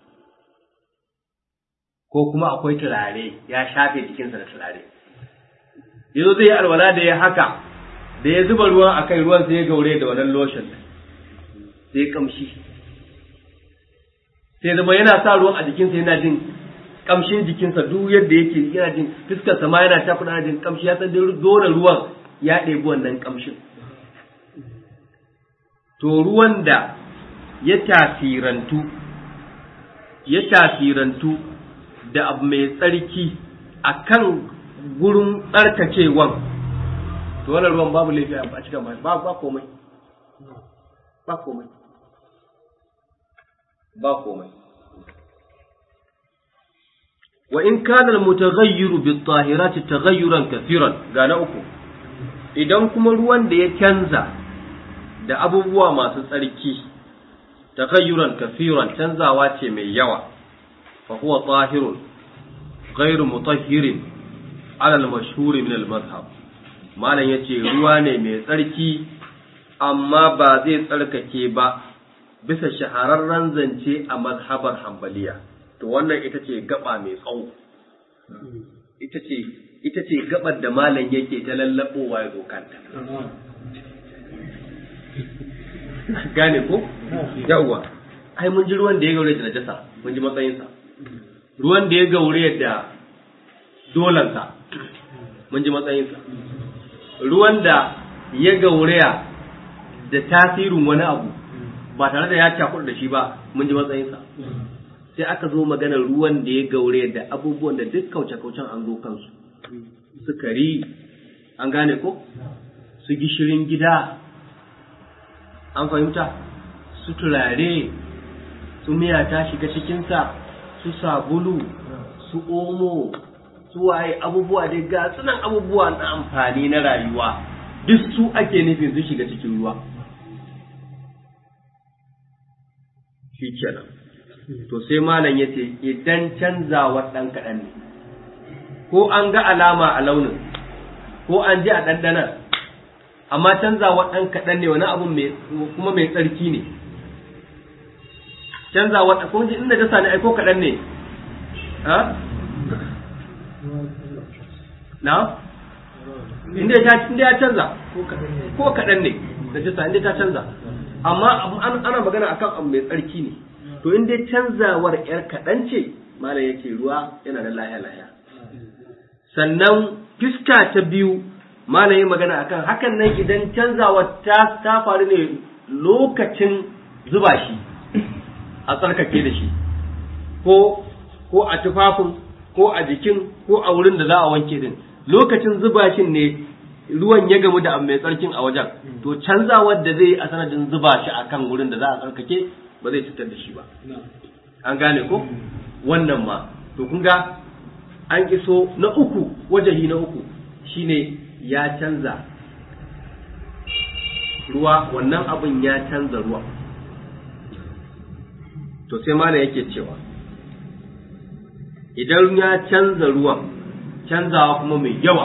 ko kuma akwai turare ya shafe jikinsa da turare yanzu zai yi alwala da ya haka da ya zuba ruwan a kai ruwan sai ya gaure da wannan lotion sai kamshi sai zama yana sa ruwan a jikinsa yana jin kamshin jikinsa duk yadda yake yana jin fuskarsa ma yana ta kuna jin kamshi ya san dole ruwan ya ɗebi wannan kamshin to ruwan da ya tasirantu ya tasirantu da abu mai tsarki a kan gurin tsarkakewan to wannan ruwan babu laifi a cikin ba ba komai ba komai ba komai wa in kana al-mutaghayyiru bit-tahirati taghayyuran kathiran ga na uku idan kuma ruwan da ya canza da abubuwa masu tsarki taghayyuran kathiran canzawa ce mai yawa fa huwa tahirun ghairu mutahhirin ala al-mashhur min al-madhhab malam yace ruwa ne mai tsarki amma ba zai tsarkake ba bisa shahararren zance a mazhabar hambaliya to wannan ita ce gaba mai tsawo ita ce ita ce gabar da malam yake ta lallabowa ya zo kanta gane ko yawwa ai mun ji ruwan da ya gaure da najasa mun ji matsayinsa ruwan da ya gaure da dolansa mun ji matsayinsa ruwan da ya gauraya da tasirin wani abu ba tare da ya cakuɗa da shi ba mun ji matsayinsa sai aka zo maganar ruwan da ya gaure da abubuwan da duk kauce-kaucen an zo kansu sukari an gane ko su gishirin gida an fahimta su turare su miya ta shiga cikinsa su sabulu su omo su waye abubuwa dai ga sunan abubuwa na amfani na rayuwa duk su ake nufin su shiga cikin ruwa shi kenan to sai malam ya ce idan canzawa ɗan kaɗan ne ko an ga alama a launin ko an ji a ɗanɗanan amma canzawa ɗan kaɗan ne wani abu kuma mai tsarki ne canzawa ɗan kuma inda dasa ne aiko kaɗan ne ha na inda ya canza ko kaɗan ne da dasa inda ta canza amma ana magana akan abu mai tsarki ne to in dai canzawar yar kaɗan ce malam yake ruwa yana da lahiya lahiya sannan fiska ta biyu malam yi magana akan hakan nan idan canzawar ta ta faru ne lokacin zuba shi a tsarkake da shi ko ko a tufafin ko a jikin ko a wurin da za a wanke din lokacin zuba shi ne ruwan ya gamu da abu mai tsarkin a wajen to canzawar da zai a sanadin zuba shi akan wurin da za a tsarkake ba zai cutar da shi ba an gane ko wannan ma to kun ga an iso na uku wajahi na uku shine ya canza ruwa wannan abin ya canza ruwa to sai mana yake cewa idan ya canza ruwan canzawa kuma mai yawa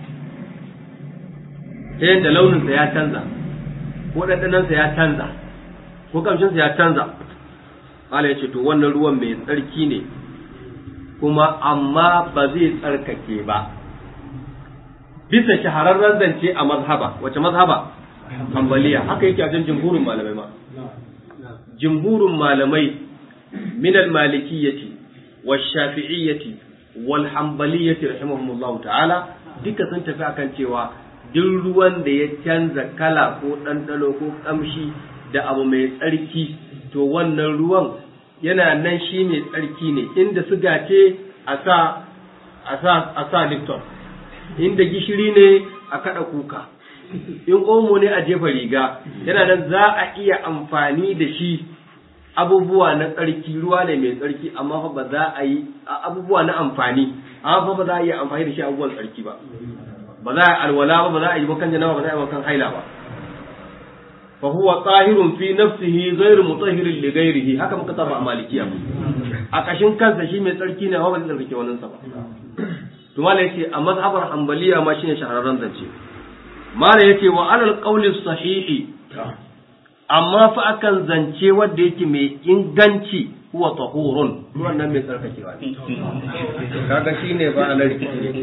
ta yadda launinsa ya canza ko ɗanɗanansa ya canza ko kamshinsa ya canza Allah ya ce to wannan ruwan mai tsarki ne kuma amma ba zai tsarkake ba bisa shahararren zance a mazhaba wace mazhaba hambaliya haka yake a jan jumhurin malamai ma jumhurin malamai min al-malikiyyati wash-shafi'iyyati wal-hanbaliyyati rahimahumullahu ta'ala duka sun tafi akan cewa duk ruwan da ya canza kala ko ɗanɗano ko ƙamshi da abu mai tsarki to wannan ruwan yana nan shi mai tsarki ne inda suga ce a sa a sa a sa lipton inda gishiri ne a kada kuka in omo ne a jefa riga yana nan za a iya amfani da shi abubuwa na tsarki ruwa ne mai tsarki amma fa ba za a yi abubuwa na amfani amma fa ba za a iya amfani da shi abubuwan tsarki ba ba za a yi alwala ba ba za a yi makan janaba ba za a yi makan haila ba fa huwa tahirun fi nafsihi ghairu mutahhirin li ghairihi haka muka saba a malikiya a kashin kansa shi mai tsarki ne amma ba zai tsarkake wannan sa ba to mala yace a mazhabar hanbaliya ma shine shahararren zance mala yace wa alal qawli sahihi amma fa akan zance wanda yake mai inganci huwa tahurun ruwan nan mai tsarkakewa ne kaga shine ba na rikici ne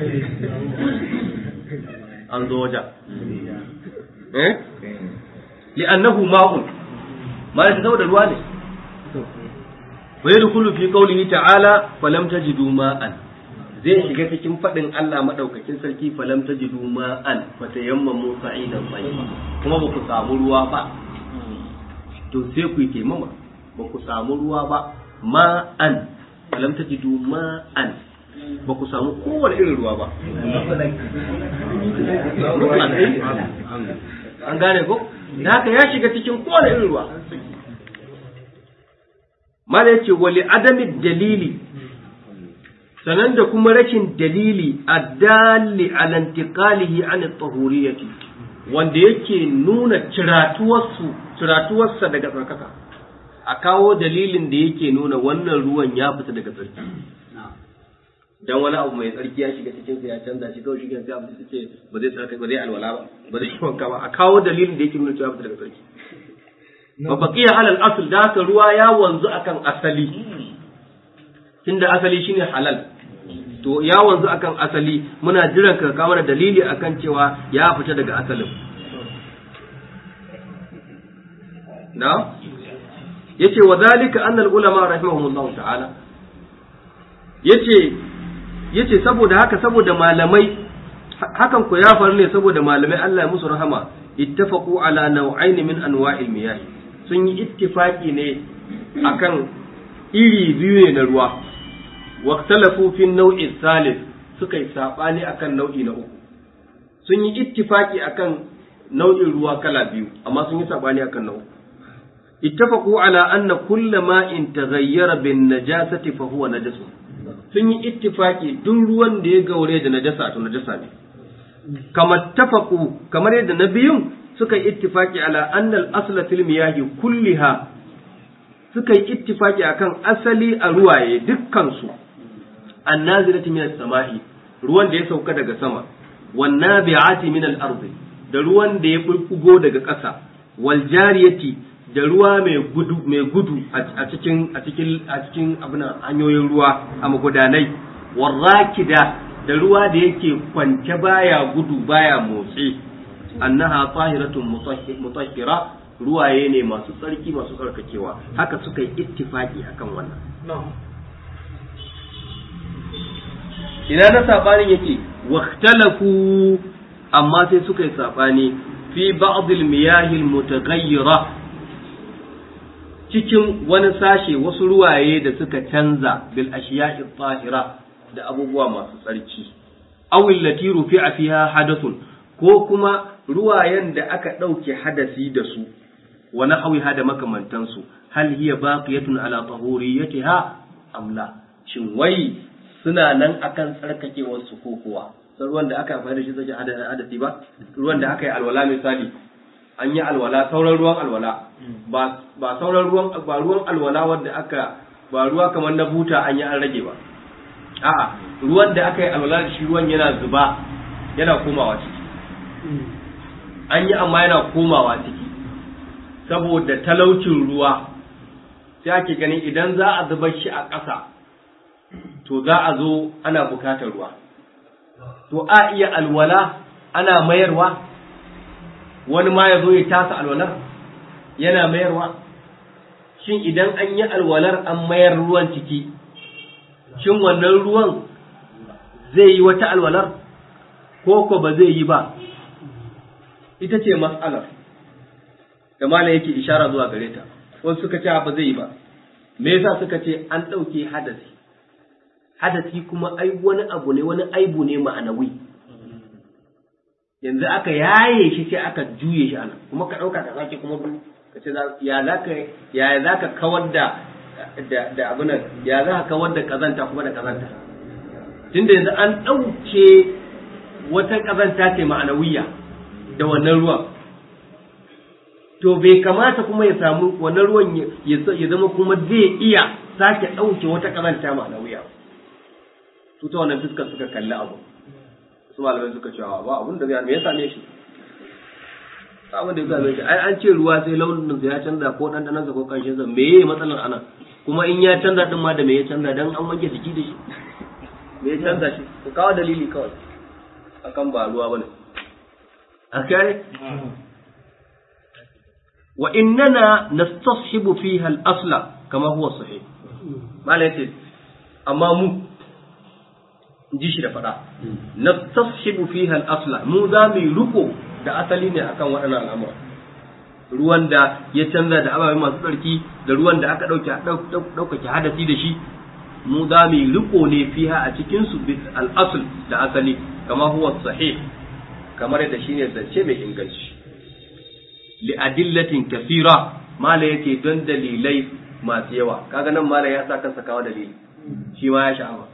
an zo wajen eh li'annahu ma'un ma ya saboda ruwa ne wa yadkhulu fi qawlihi ta'ala falam tajidu ma'an zai shiga cikin fadin Allah madaukakin sarki falam tajidu ma'an fatayammamu sa'idan tayyiba kuma ba ku samu ruwa ba to sai ku yi taimama ba ku samu ruwa ba ma'an falam tajidu ma'an ba ku samu kowane irin ruwa ba an gane ko da haka ya shiga cikin kowane irin ruwa mala yace wali adami dalili sanan da kuma rashin dalili addali ala intiqalihi an at-tahuriyati wanda yake nuna ciratuwarsu ciratuwarsa daga tsarkaka a kawo dalilin da yake nuna wannan ruwan ya fita daga tsarki dan wani abu mai tsarki ya shiga cikin sa ya canza shi kawai shi sai abu ce ba zai tsarki ba zai alwala ba ba zai wanka ba a kawo dalilin da yake nuna cewa fita daga tsarki ba baqiya halal asl da haka ruwa ya wanzu akan asali tunda asali shine halal to ya wanzu akan asali muna jiran ka kawo mana dalili akan cewa ya fita daga asalin na yace wa zalika annal ulama rahimahumullahu ta'ala yace yace saboda haka saboda malamai hakan ku ya faru ne saboda malamai Allah ya musu rahama ittafaqu ala naw'ain min anwa'il miyah sun yi ittifaki ne akan iri biyu ne na ruwa waqtalafu fi naw'i salis suka yi sabani akan nau'i na uku sun yi ittifaki akan nau'in ruwa kala biyu amma sun yi sabani akan nau'i ittafaqu ala anna kulla ma'in taghayyara bin najasati fa huwa najasun sun yi ittifaki duk ruwan da ya gaure da najasa to najasa ne kamar tafaku kamar yadda na biyun suka yi ittifaki ala annal asla fil miyahi kulliha suka yi ittifaki akan asali a ruwaye dukkan su annazilati min as-sama'i ruwan da ya sauka daga sama wan nabi'ati min al-ardi da ruwan da ya bulbugo daga ƙasa wal jariyati da ruwa mai gudu mai gudu a cikin a cikin a cikin abin hanyoyin ruwa a magudanai warrakida da ruwa da yake kwance baya gudu baya motsi annaha tahiratun mutahhira ruwaye ne masu tsarki masu tsarkakewa haka suka yi ittifaki akan wannan ina na sabanin yake waktalafu amma sai suka yi sabani fi ba'd al-miyah al-mutaghayyira cikin wani sashe wasu ruwaye da suka canza bil ashiya'i tahira da abubuwa masu tsarki awil lati rufi'a fiha hadathun ko kuma ruwayen da aka ɗauke hadasi da su wa nahwiha da makamantansu hal hiya baqiyatun ala tahuriyatiha am la shin wai suna nan akan tsarkakewar su ko kuwa ruwan da aka amfani da shi zai hadasi ba ruwan da aka yi alwala misali an yi alwala sauran ruwan alwala ba sauran ruwan ba ruwan alwala wanda aka ba ruwa kamar na buta an yi an rage ba a'a ruwan da aka yi alwala da shi ruwan yana zuba yana komawa ciki an yi amma yana komawa ciki saboda talaucin ruwa sai ake ganin idan za a zubar shi a ƙasa to za a zo ana bukatar ruwa to a iya alwala ana mayarwa wani ma ya zo ya tasa alwalar yana mayarwa shin idan an yi alwalar an mayar ruwan ciki shin wannan ruwan zai yi wata alwalar ko ko ba zai yi ba ita ce mas'alar da malam yake ishara zuwa gare ta wasu suka ce ba zai yi ba me yasa suka ce an ɗauke hadasi hadasi kuma ai wani abu ne wani aibu ne ma'anawi yanzu aka yaye shi sai aka juye shi ana kuma ka ɗauka ka sake kuma ka ce ya za ka ya za ka kawar da da abin nan ya za ka kawar da kazanta kuma da kazanta tunda yanzu an ɗauke wata kazanta ce ma'anawiya da wannan ruwan to bai kamata kuma ya samu wannan ruwan ya zama kuma zai iya sake ɗauke wata kazanta ma'anawiya su ta wannan fuskar suka kalli abu su malamai suka cewa ba abun da zai me ya same shi abin da ya same shi ai an ce ruwa sai launin sa ya canza ko dandanan sa ko kanshin sa me yayi matsalar ana kuma in ya canza din ma da me ya canza dan an wanke jiki da shi me ya canza shi ku kawo dalili kawai akan ba ruwa bane akai wa innana nastashibu fiha al-asla kama huwa sahih malai ce amma mu ji shi da faɗa nastashibu fiha al-asla mu za mu riko da asali ne akan waɗannan al'amura ruwan da ya canza da ababai masu tsarki da ruwan da aka ɗaukake hadasi da shi mu za mu riko ne fiha a cikin su bis al-asl da asali kama huwa sahih kamar yadda shine zance mai inganci li adillatin kathira mala yake don dalilai masu yawa kaga nan mala ya sa kansa kawo dalili shi ma ya sha'awa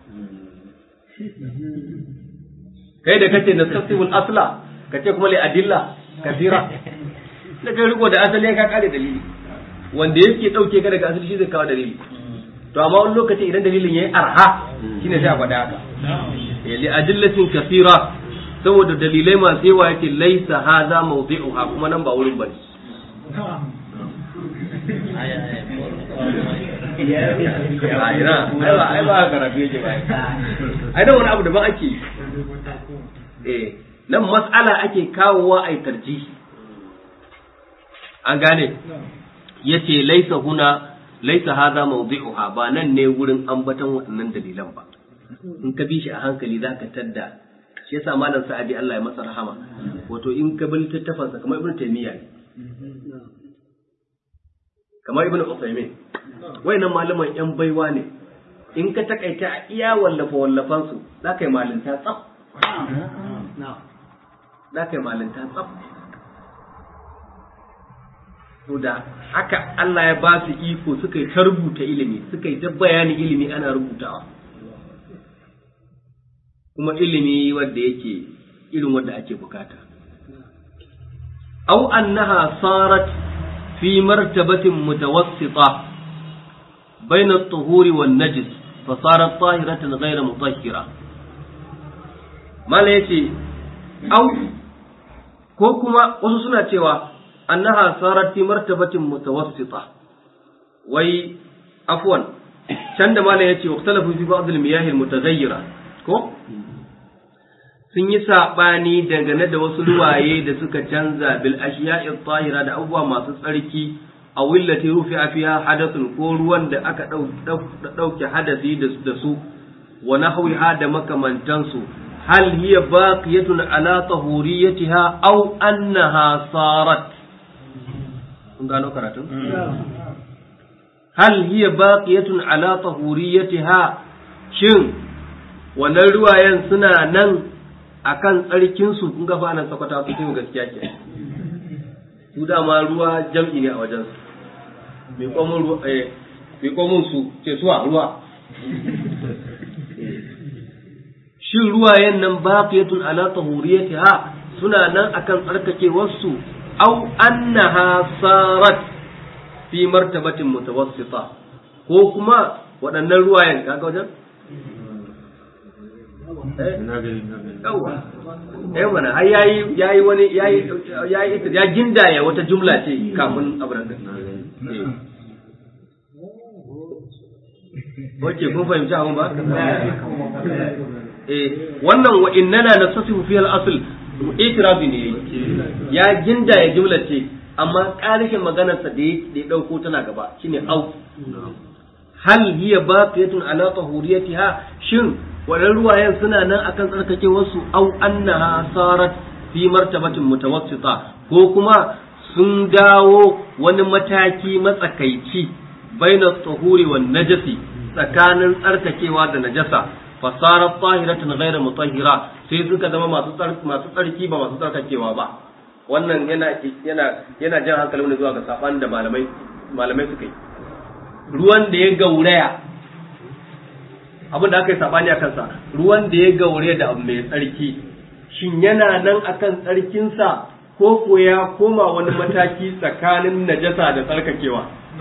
kai da kace nastasibul asla kace kuma li adilla kathira da kai riko da asali ka kare dalili wanda yake dauke ka daga asali shi zai kawo dalili to amma wani lokaci idan dalilin yayi arha shine sai a faɗa haka li adillatin kathira saboda dalilai masu yawa yake laisa hadha mawdi'uha kuma nan ba wurin bane a ina ai ba ai ba karatu yake ba ai da wani abu da ba ake eh nan mas'ala ake kawowa ai tarjihi an gane yace laisa huna laisa hadha mawdi'uha ba nan ne wurin ambatan waɗannan dalilan ba in ka bi shi a hankali zaka tadda shi yasa malam sa'adi Allah ya masa rahama wato in ka bi littattafansa kamar ibnu taymiya ne kamar ibnu usaymin wayannan malaman yan baiwa ne in ka takaita a iya wallafa wallafan su zaka yi malinta tsaf zaka yi malinta tsaf to da haka Allah ya ba su iko suka yi ta rubuta ilimi suka yi ta bayani ilimi ana rubutawa kuma ilimi wanda yake irin wanda ake bukata aw annaha sarat fi martabatin mutawassita بين الطهور والنجس فصارت طاهرة غير مطهرة ما ليتي أو كوكما وسوسنا تيوا أنها صارت في مرتبة متوسطة وي عفوا شند ما ليتي واختلفوا في بعض المياه المتغيرة كو sun yi saɓani dangane da wasu ruwaye da suka canza bil ashiya'i tahira da abubuwa masu tsarki a willati rufi a fiya hadathun ko ruwan da aka ɗauke hadasi da su wa nahwiha da makamantansu hal hiya baqiyatun ala tahuriyatiha aw annaha sarat kun gano karatun hal hiya baqiyatun ala tahuriyatiha shin wannan ruwayen suna nan akan tsarkin su kun ga fa nan sakwata su kin gaskiya ke su dama ruwa jam'i ne a wajen su mai komun ruwa eh mai komun su ce suwa ruwa shin ruwayen nan baqiyatun ala tahuriyatiha suna nan akan tsarkakewar su aw annaha sarat fi martabatin mutawassita ko kuma waɗannan ruwayen kaga wajen yawa eh mana ai yayi yayi wani yayi yayi ya gindaya wata jumla ce kafin abran da Oke kun fahimci abin ba? Eh wannan wa innana nasasifu fi al-asl itirafi ne ya gindaya jumla ce amma ƙarishin maganarsa da ya ɗauko tana gaba shine au hal hiya baqiyatun ala tahuriyatiha shin wadan ruwayen suna nan akan tsarkake wasu au annaha sarat fi martabatin mutawassita ko kuma sun dawo wani mataki matsakaici baina tahuri wan najasi tsakanin tsarkakewa da najasa fasarat tahiratan ghayra mutahhira sai suka zama masu masu tsarki ba masu tsarkakewa ba wannan yana yana yana jan hankalin ne zuwa ga saban da malamai malamai suka yi ruwan da ya gauraya abin da aka yi sabani a kansa ruwan da ya gaure da abu mai tsarki shin yana nan akan tsarkinsa ko ko ya koma wani mataki tsakanin najasa da tsarkakewa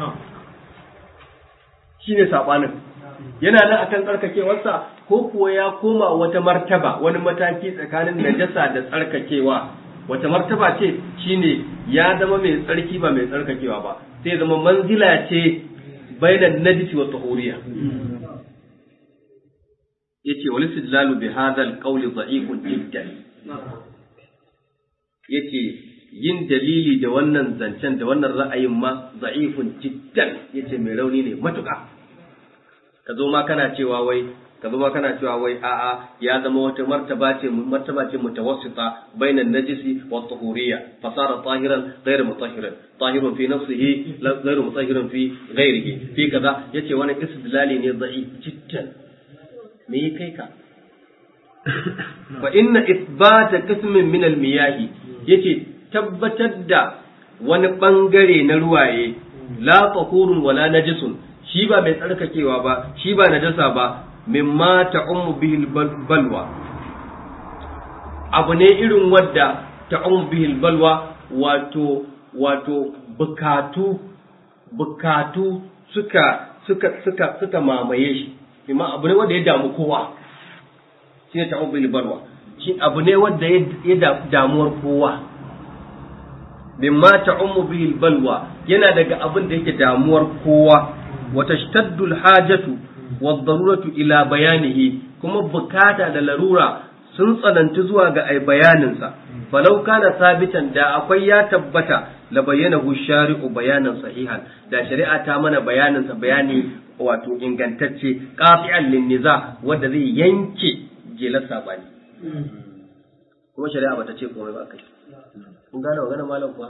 shine sabanin yana nan akan tsarkakewarsa ko kuwa ya koma wata martaba wani mataki tsakanin najasa da tsarkakewa wata martaba ce shine ya zama mai tsarki ba mai tsarkakewa ba sai zama manzila ce bainan najisi wa tahuriya yace wal istidlalu bi hadha al qawl dha'ifun jiddan yace yin dalili da wannan zancen da wannan ra'ayin ma dha'ifun jiddan yace mai rauni ne matuƙa ka zo ma kana cewa wai ka zo ma kana cewa wai a'a ya zama wata martaba ce martaba ce mutawassita bainan najisi wa tahuriyya fasara tahiran ghayr mutahhiran tahirun fi nafsihi ghayr mutahhiran fi ghayrihi fi kaza yace wani istidlali ne da'if jiddan me yi kai ka fa inna ithbata qismin min al-miyahi yace tabbatar da wani bangare na ruwaye la tahurun wala najisun shi ba mai tsarkakewa ba shi ba najasa ba mimma ta'ummu bihi balwa abu ne irin wadda ta'ummu bihi balwa wato wato bukatu bukatu suka suka suka suka mamaye shi imma abu ne wanda ya damu kowa shi ne ta'ummu bihi balwa shi abu ne wanda ya damuwar kowa mimma ta'ummu bihi balwa yana daga abin da yake damuwar kowa wa tashtaddu al-hajatu wad-daruratu ila bayanihi kuma bukata da larura sun tsananci zuwa ga ai bayaninsa falau kana sabitan da akwai ya tabbata la bayyanahu shari'u bayanan sahihan da shari'a ta mana bayaninsa bayani wato ingantacce qati'an lin niza wanda zai yanke jelar sabani kuma shari'a bata ce komai ba kai kun gane magana malam kuwa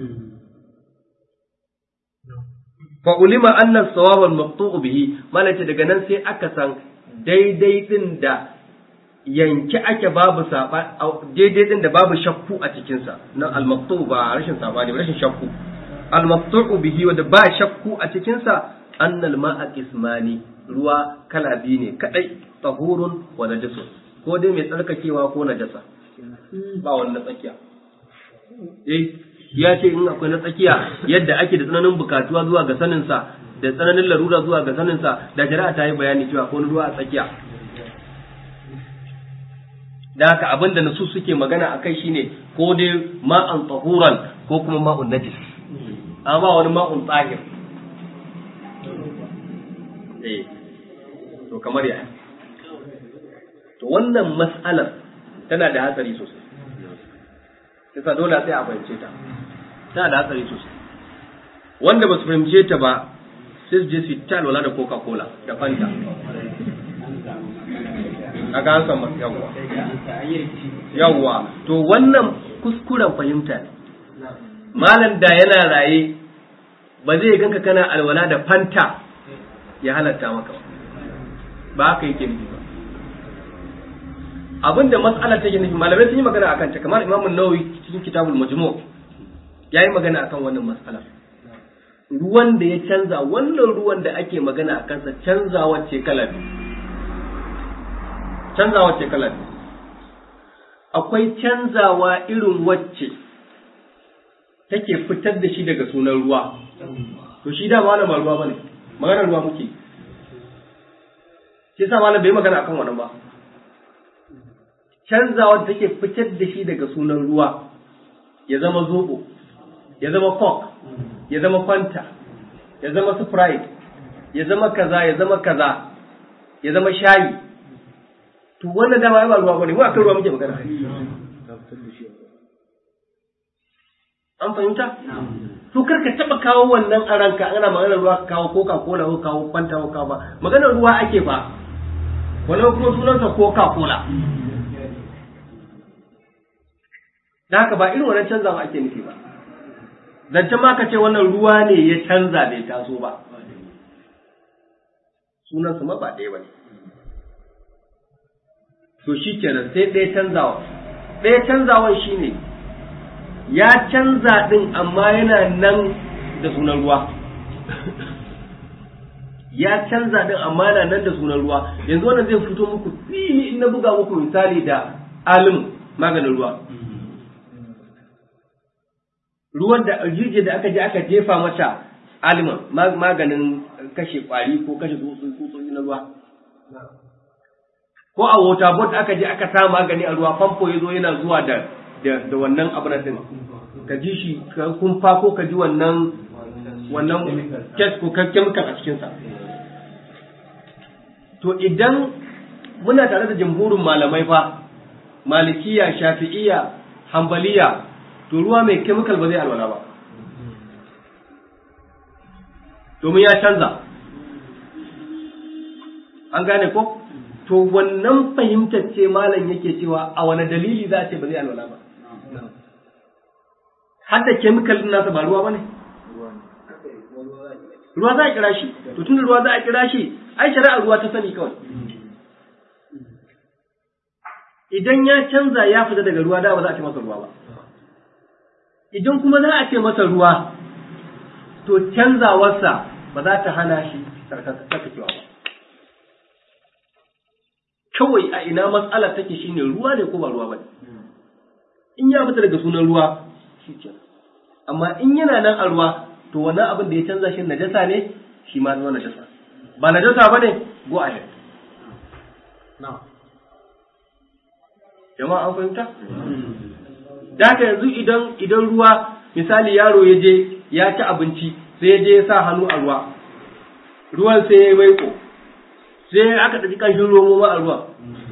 fa ulima anna sawab al maqtu' bihi malaka daga nan sai aka san daidai din da yanke ake babu saba daidai din da babu shakku a cikin sa na al maqtu' ba rashin sabani rashin shakku al maqtu' bihi wanda ba shakku a cikin sa anna al ma'a qismani ruwa kala biyu ne kadai tahurun wa najasun ko dai mai tsarkakewa ko najasa ba wanda tsakiya eh ya ce in akwai na tsakiya yadda ake da tsananin bukatuwa zuwa ga saninsa da tsananin larura zuwa ga saninsa da shari'a ta yi bayani cewa ko ruwa a tsakiya da haka abin da nasu suke magana a kai shine ko dai ma'an tsahuran ko kuma ma'un najis amma ba wani ma'un tsahir eh to kamar ya to wannan mas'alar tana da hatsari sosai yasa dole sai a fahimce ta tana da hatsari sosai wanda ba su fahimce ta ba sai su je su ta alwala da coca cola da fanta a ga an samu yawwa yawwa to wannan kuskuren fahimta ne malam da yana raye ba zai ganka kana alwala da fanta ya halatta maka ba ba haka yake nufi ba abinda mas'alar take nufi malamai sun yi magana akan ta kamar Imam Nawawi cikin Kitabul Majmu' yayi magana akan wannan mas'alar ruwan da ya canza wannan ruwan da ake magana a kansa canzawa ce kala biyu canzawa ce kala biyu akwai canzawa irin wacce take fitar da shi daga sunan ruwa to shi da malama ruwa bane maganar ruwa muke shi yasa malam bai magana akan wannan ba canzawa da take fitar da shi daga sunan ruwa ya zama zobo ya zama coke ya zama fanta ya zama sprite ya zama kaza ya zama kaza ya zama shayi to wannan dama ba ruwa bane mu akan ruwa muke magana an fahimta to kar ka taba kawo wannan a ranka ana maganar ruwa ka kawo coca cola ko kawo fanta ko kawo ba maganar ruwa ake fa wannan kuma sunansa coca cola da haka ba irin wannan canzawa ake nufi ba zancen ma ka ce wannan ruwa ne ya canza bai taso ba sunansa ma ba ɗaya ba ne to shi kenan sai ɗaya canzawa ɗaya canzawan shi ne ya canza ɗin amma yana nan da sunan ruwa ya canza ɗin amma yana nan da sunan ruwa yanzu wannan zai fito muku fili in na buga muku misali da alim maganin ruwa ruwan da jirgin da aka je aka jefa mata aliman maganin kashe kwari ko kashe tsutsotsi na ruwa ko a water board aka je aka sa magani a ruwa famfo ya zo yana zuwa da da wannan abu din ka ji shi kumfa ko ka ji wannan wannan kes ko chemical a cikinsa to idan muna tare da jamhurin malamai fa malikiya shafi'iya hambaliya to ruwa mai chemical ba zai alwala ba domin ya canza an gane ko to wannan fahimtar ce malam yake cewa a wani dalili za a ce ba zai alwala ba har da chemical din nasa ba ruwa ba ne ruwa za a kira shi to tun ruwa za a kira shi ai shari'a ruwa ta sani kawai idan ya canza ya fita daga ruwa da ba za a ce masa ruwa ba idan kuma za a ce masa ruwa to canzawarsa ba za ta hana shi tsarkakewa ba kawai a ina matsala take shine ruwa ne ko ba ruwa ba ne in ya fita daga sunan ruwa shi ke amma in yana nan a ruwa to wannan abin da ya canza shi najasa ne shi ma zama najasa ba najasa ba ne go ahead jama'a an fahimta da haka yanzu idan idan ruwa misali yaro ya je ya ci abinci sai ya je ya sa hannu a ruwa ruwan sai ya yi maiko sai aka ɗauki ƙanshin romo ma a ruwa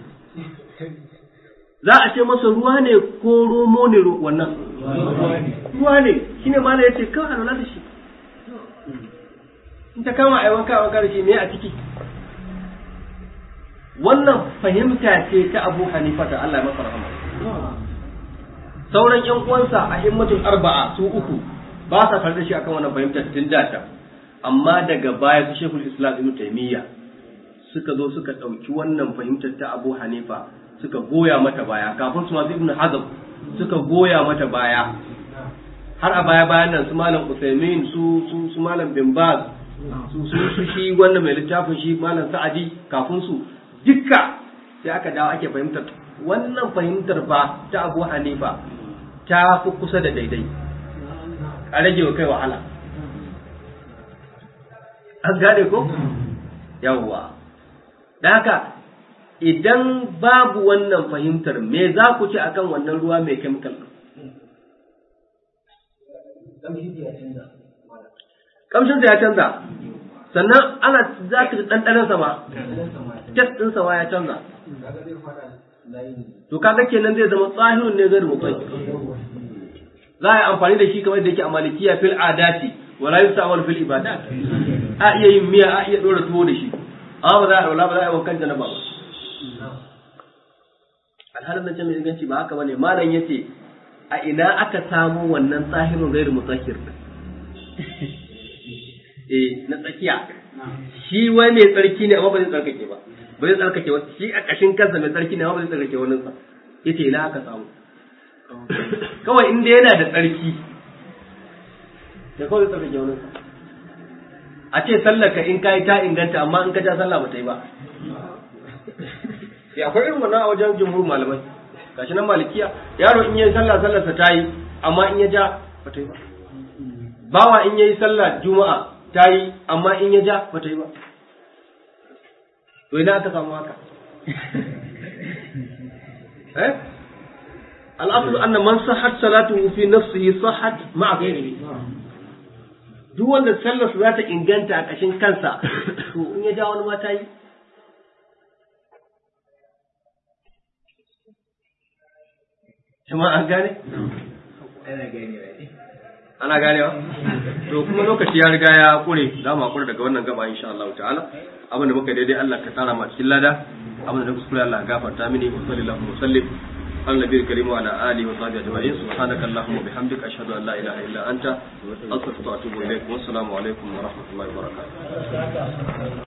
za a ce masa ruwa ne ko romo ne wannan ruwa ne shi ne mana ya ce kawai alwala da shi in ta kama a yi wanka wanka da shi me a ciki wannan fahimta ce ta abu hanifa da Allah ya masa rahama sauran yan uwansa a himmatul arba'a su uku ba sa tare da shi akan wannan fahimtar tun da ta amma daga baya su shekul islam ibn taymiya suka zo suka ɗauki wannan fahimtar ta abu hanifa suka goya mata baya kafin su masu ibn hazm suka goya mata baya har a baya bayan nan su malam usaimin su su su malam bin baz su su su shi wannan mai littafin shi malam sa'adi kafin su dukka sai aka dawo ake fahimtar wannan fahimtar ba ta abu hanifa ta fi kusa da daidai a rage wa kai wahala an gane ko yawwa da haka idan babu wannan fahimtar me za ku ci akan wannan ruwa mai chemical kamshin ya canza sannan ana za ka ji ɗanɗanansa ma test ɗinsa ma ya canza to kaga kenan zai zama tsahirun ne zai rubuta za a yi amfani da shi kamar da yake a malikiya fil adati wala yusawar fil ibadat a iya yin miya a iya dora tuwo da shi amma ba za a ba za a yi wankan janaba ba alhalin nan mai inganci ba haka bane malam yace a ina aka samu wannan tsahirun gairu mutahhir eh na tsakiya shi wai mai tsarki ne amma ba zai tsarkake ba ba zai tsarkake wata shi a kashin kansa mai tsarki ne amma ba zai tsarkake wani sa yace ina aka samu kawai inda yana da tsarki da kawai zai tsarkake wani sa a ce sallar ka in kai ta inganta amma in ka ja sallah ba ta yi ba sai akwai irin wannan a wajen jumhur malamai gashi nan malikiya yaro in yayi sallah sallar sa ta yi amma in ya ja ba ta yi ba bawa in yayi sallah juma'a ta yi amma in ya ja ba ta yi ba to ina aka samu haka eh al'aslu anna man sahhat salatuhu fi nafsihi sahhat ma'a ghairihi duk wanda sallar za ta inganta a kashin kansa to in ya ja wani ma ta yi jama'a an gane ana ganewa to kuma lokaci ya riga ya kure za mu hakura daga wannan gaba insha Allah ta'ala abin da muka daidai Allah ka tsara ma cikin lada abin da kuskure Allah gafarta mini wa sallallahu wa sallim على النبي الكريم وعلى اله وصحبه اجمعين سبحانك اللهم وبحمدك اشهد ان لا اله الا انت استغفرك واتوب اليك والسلام عليكم ورحمه الله وبركاته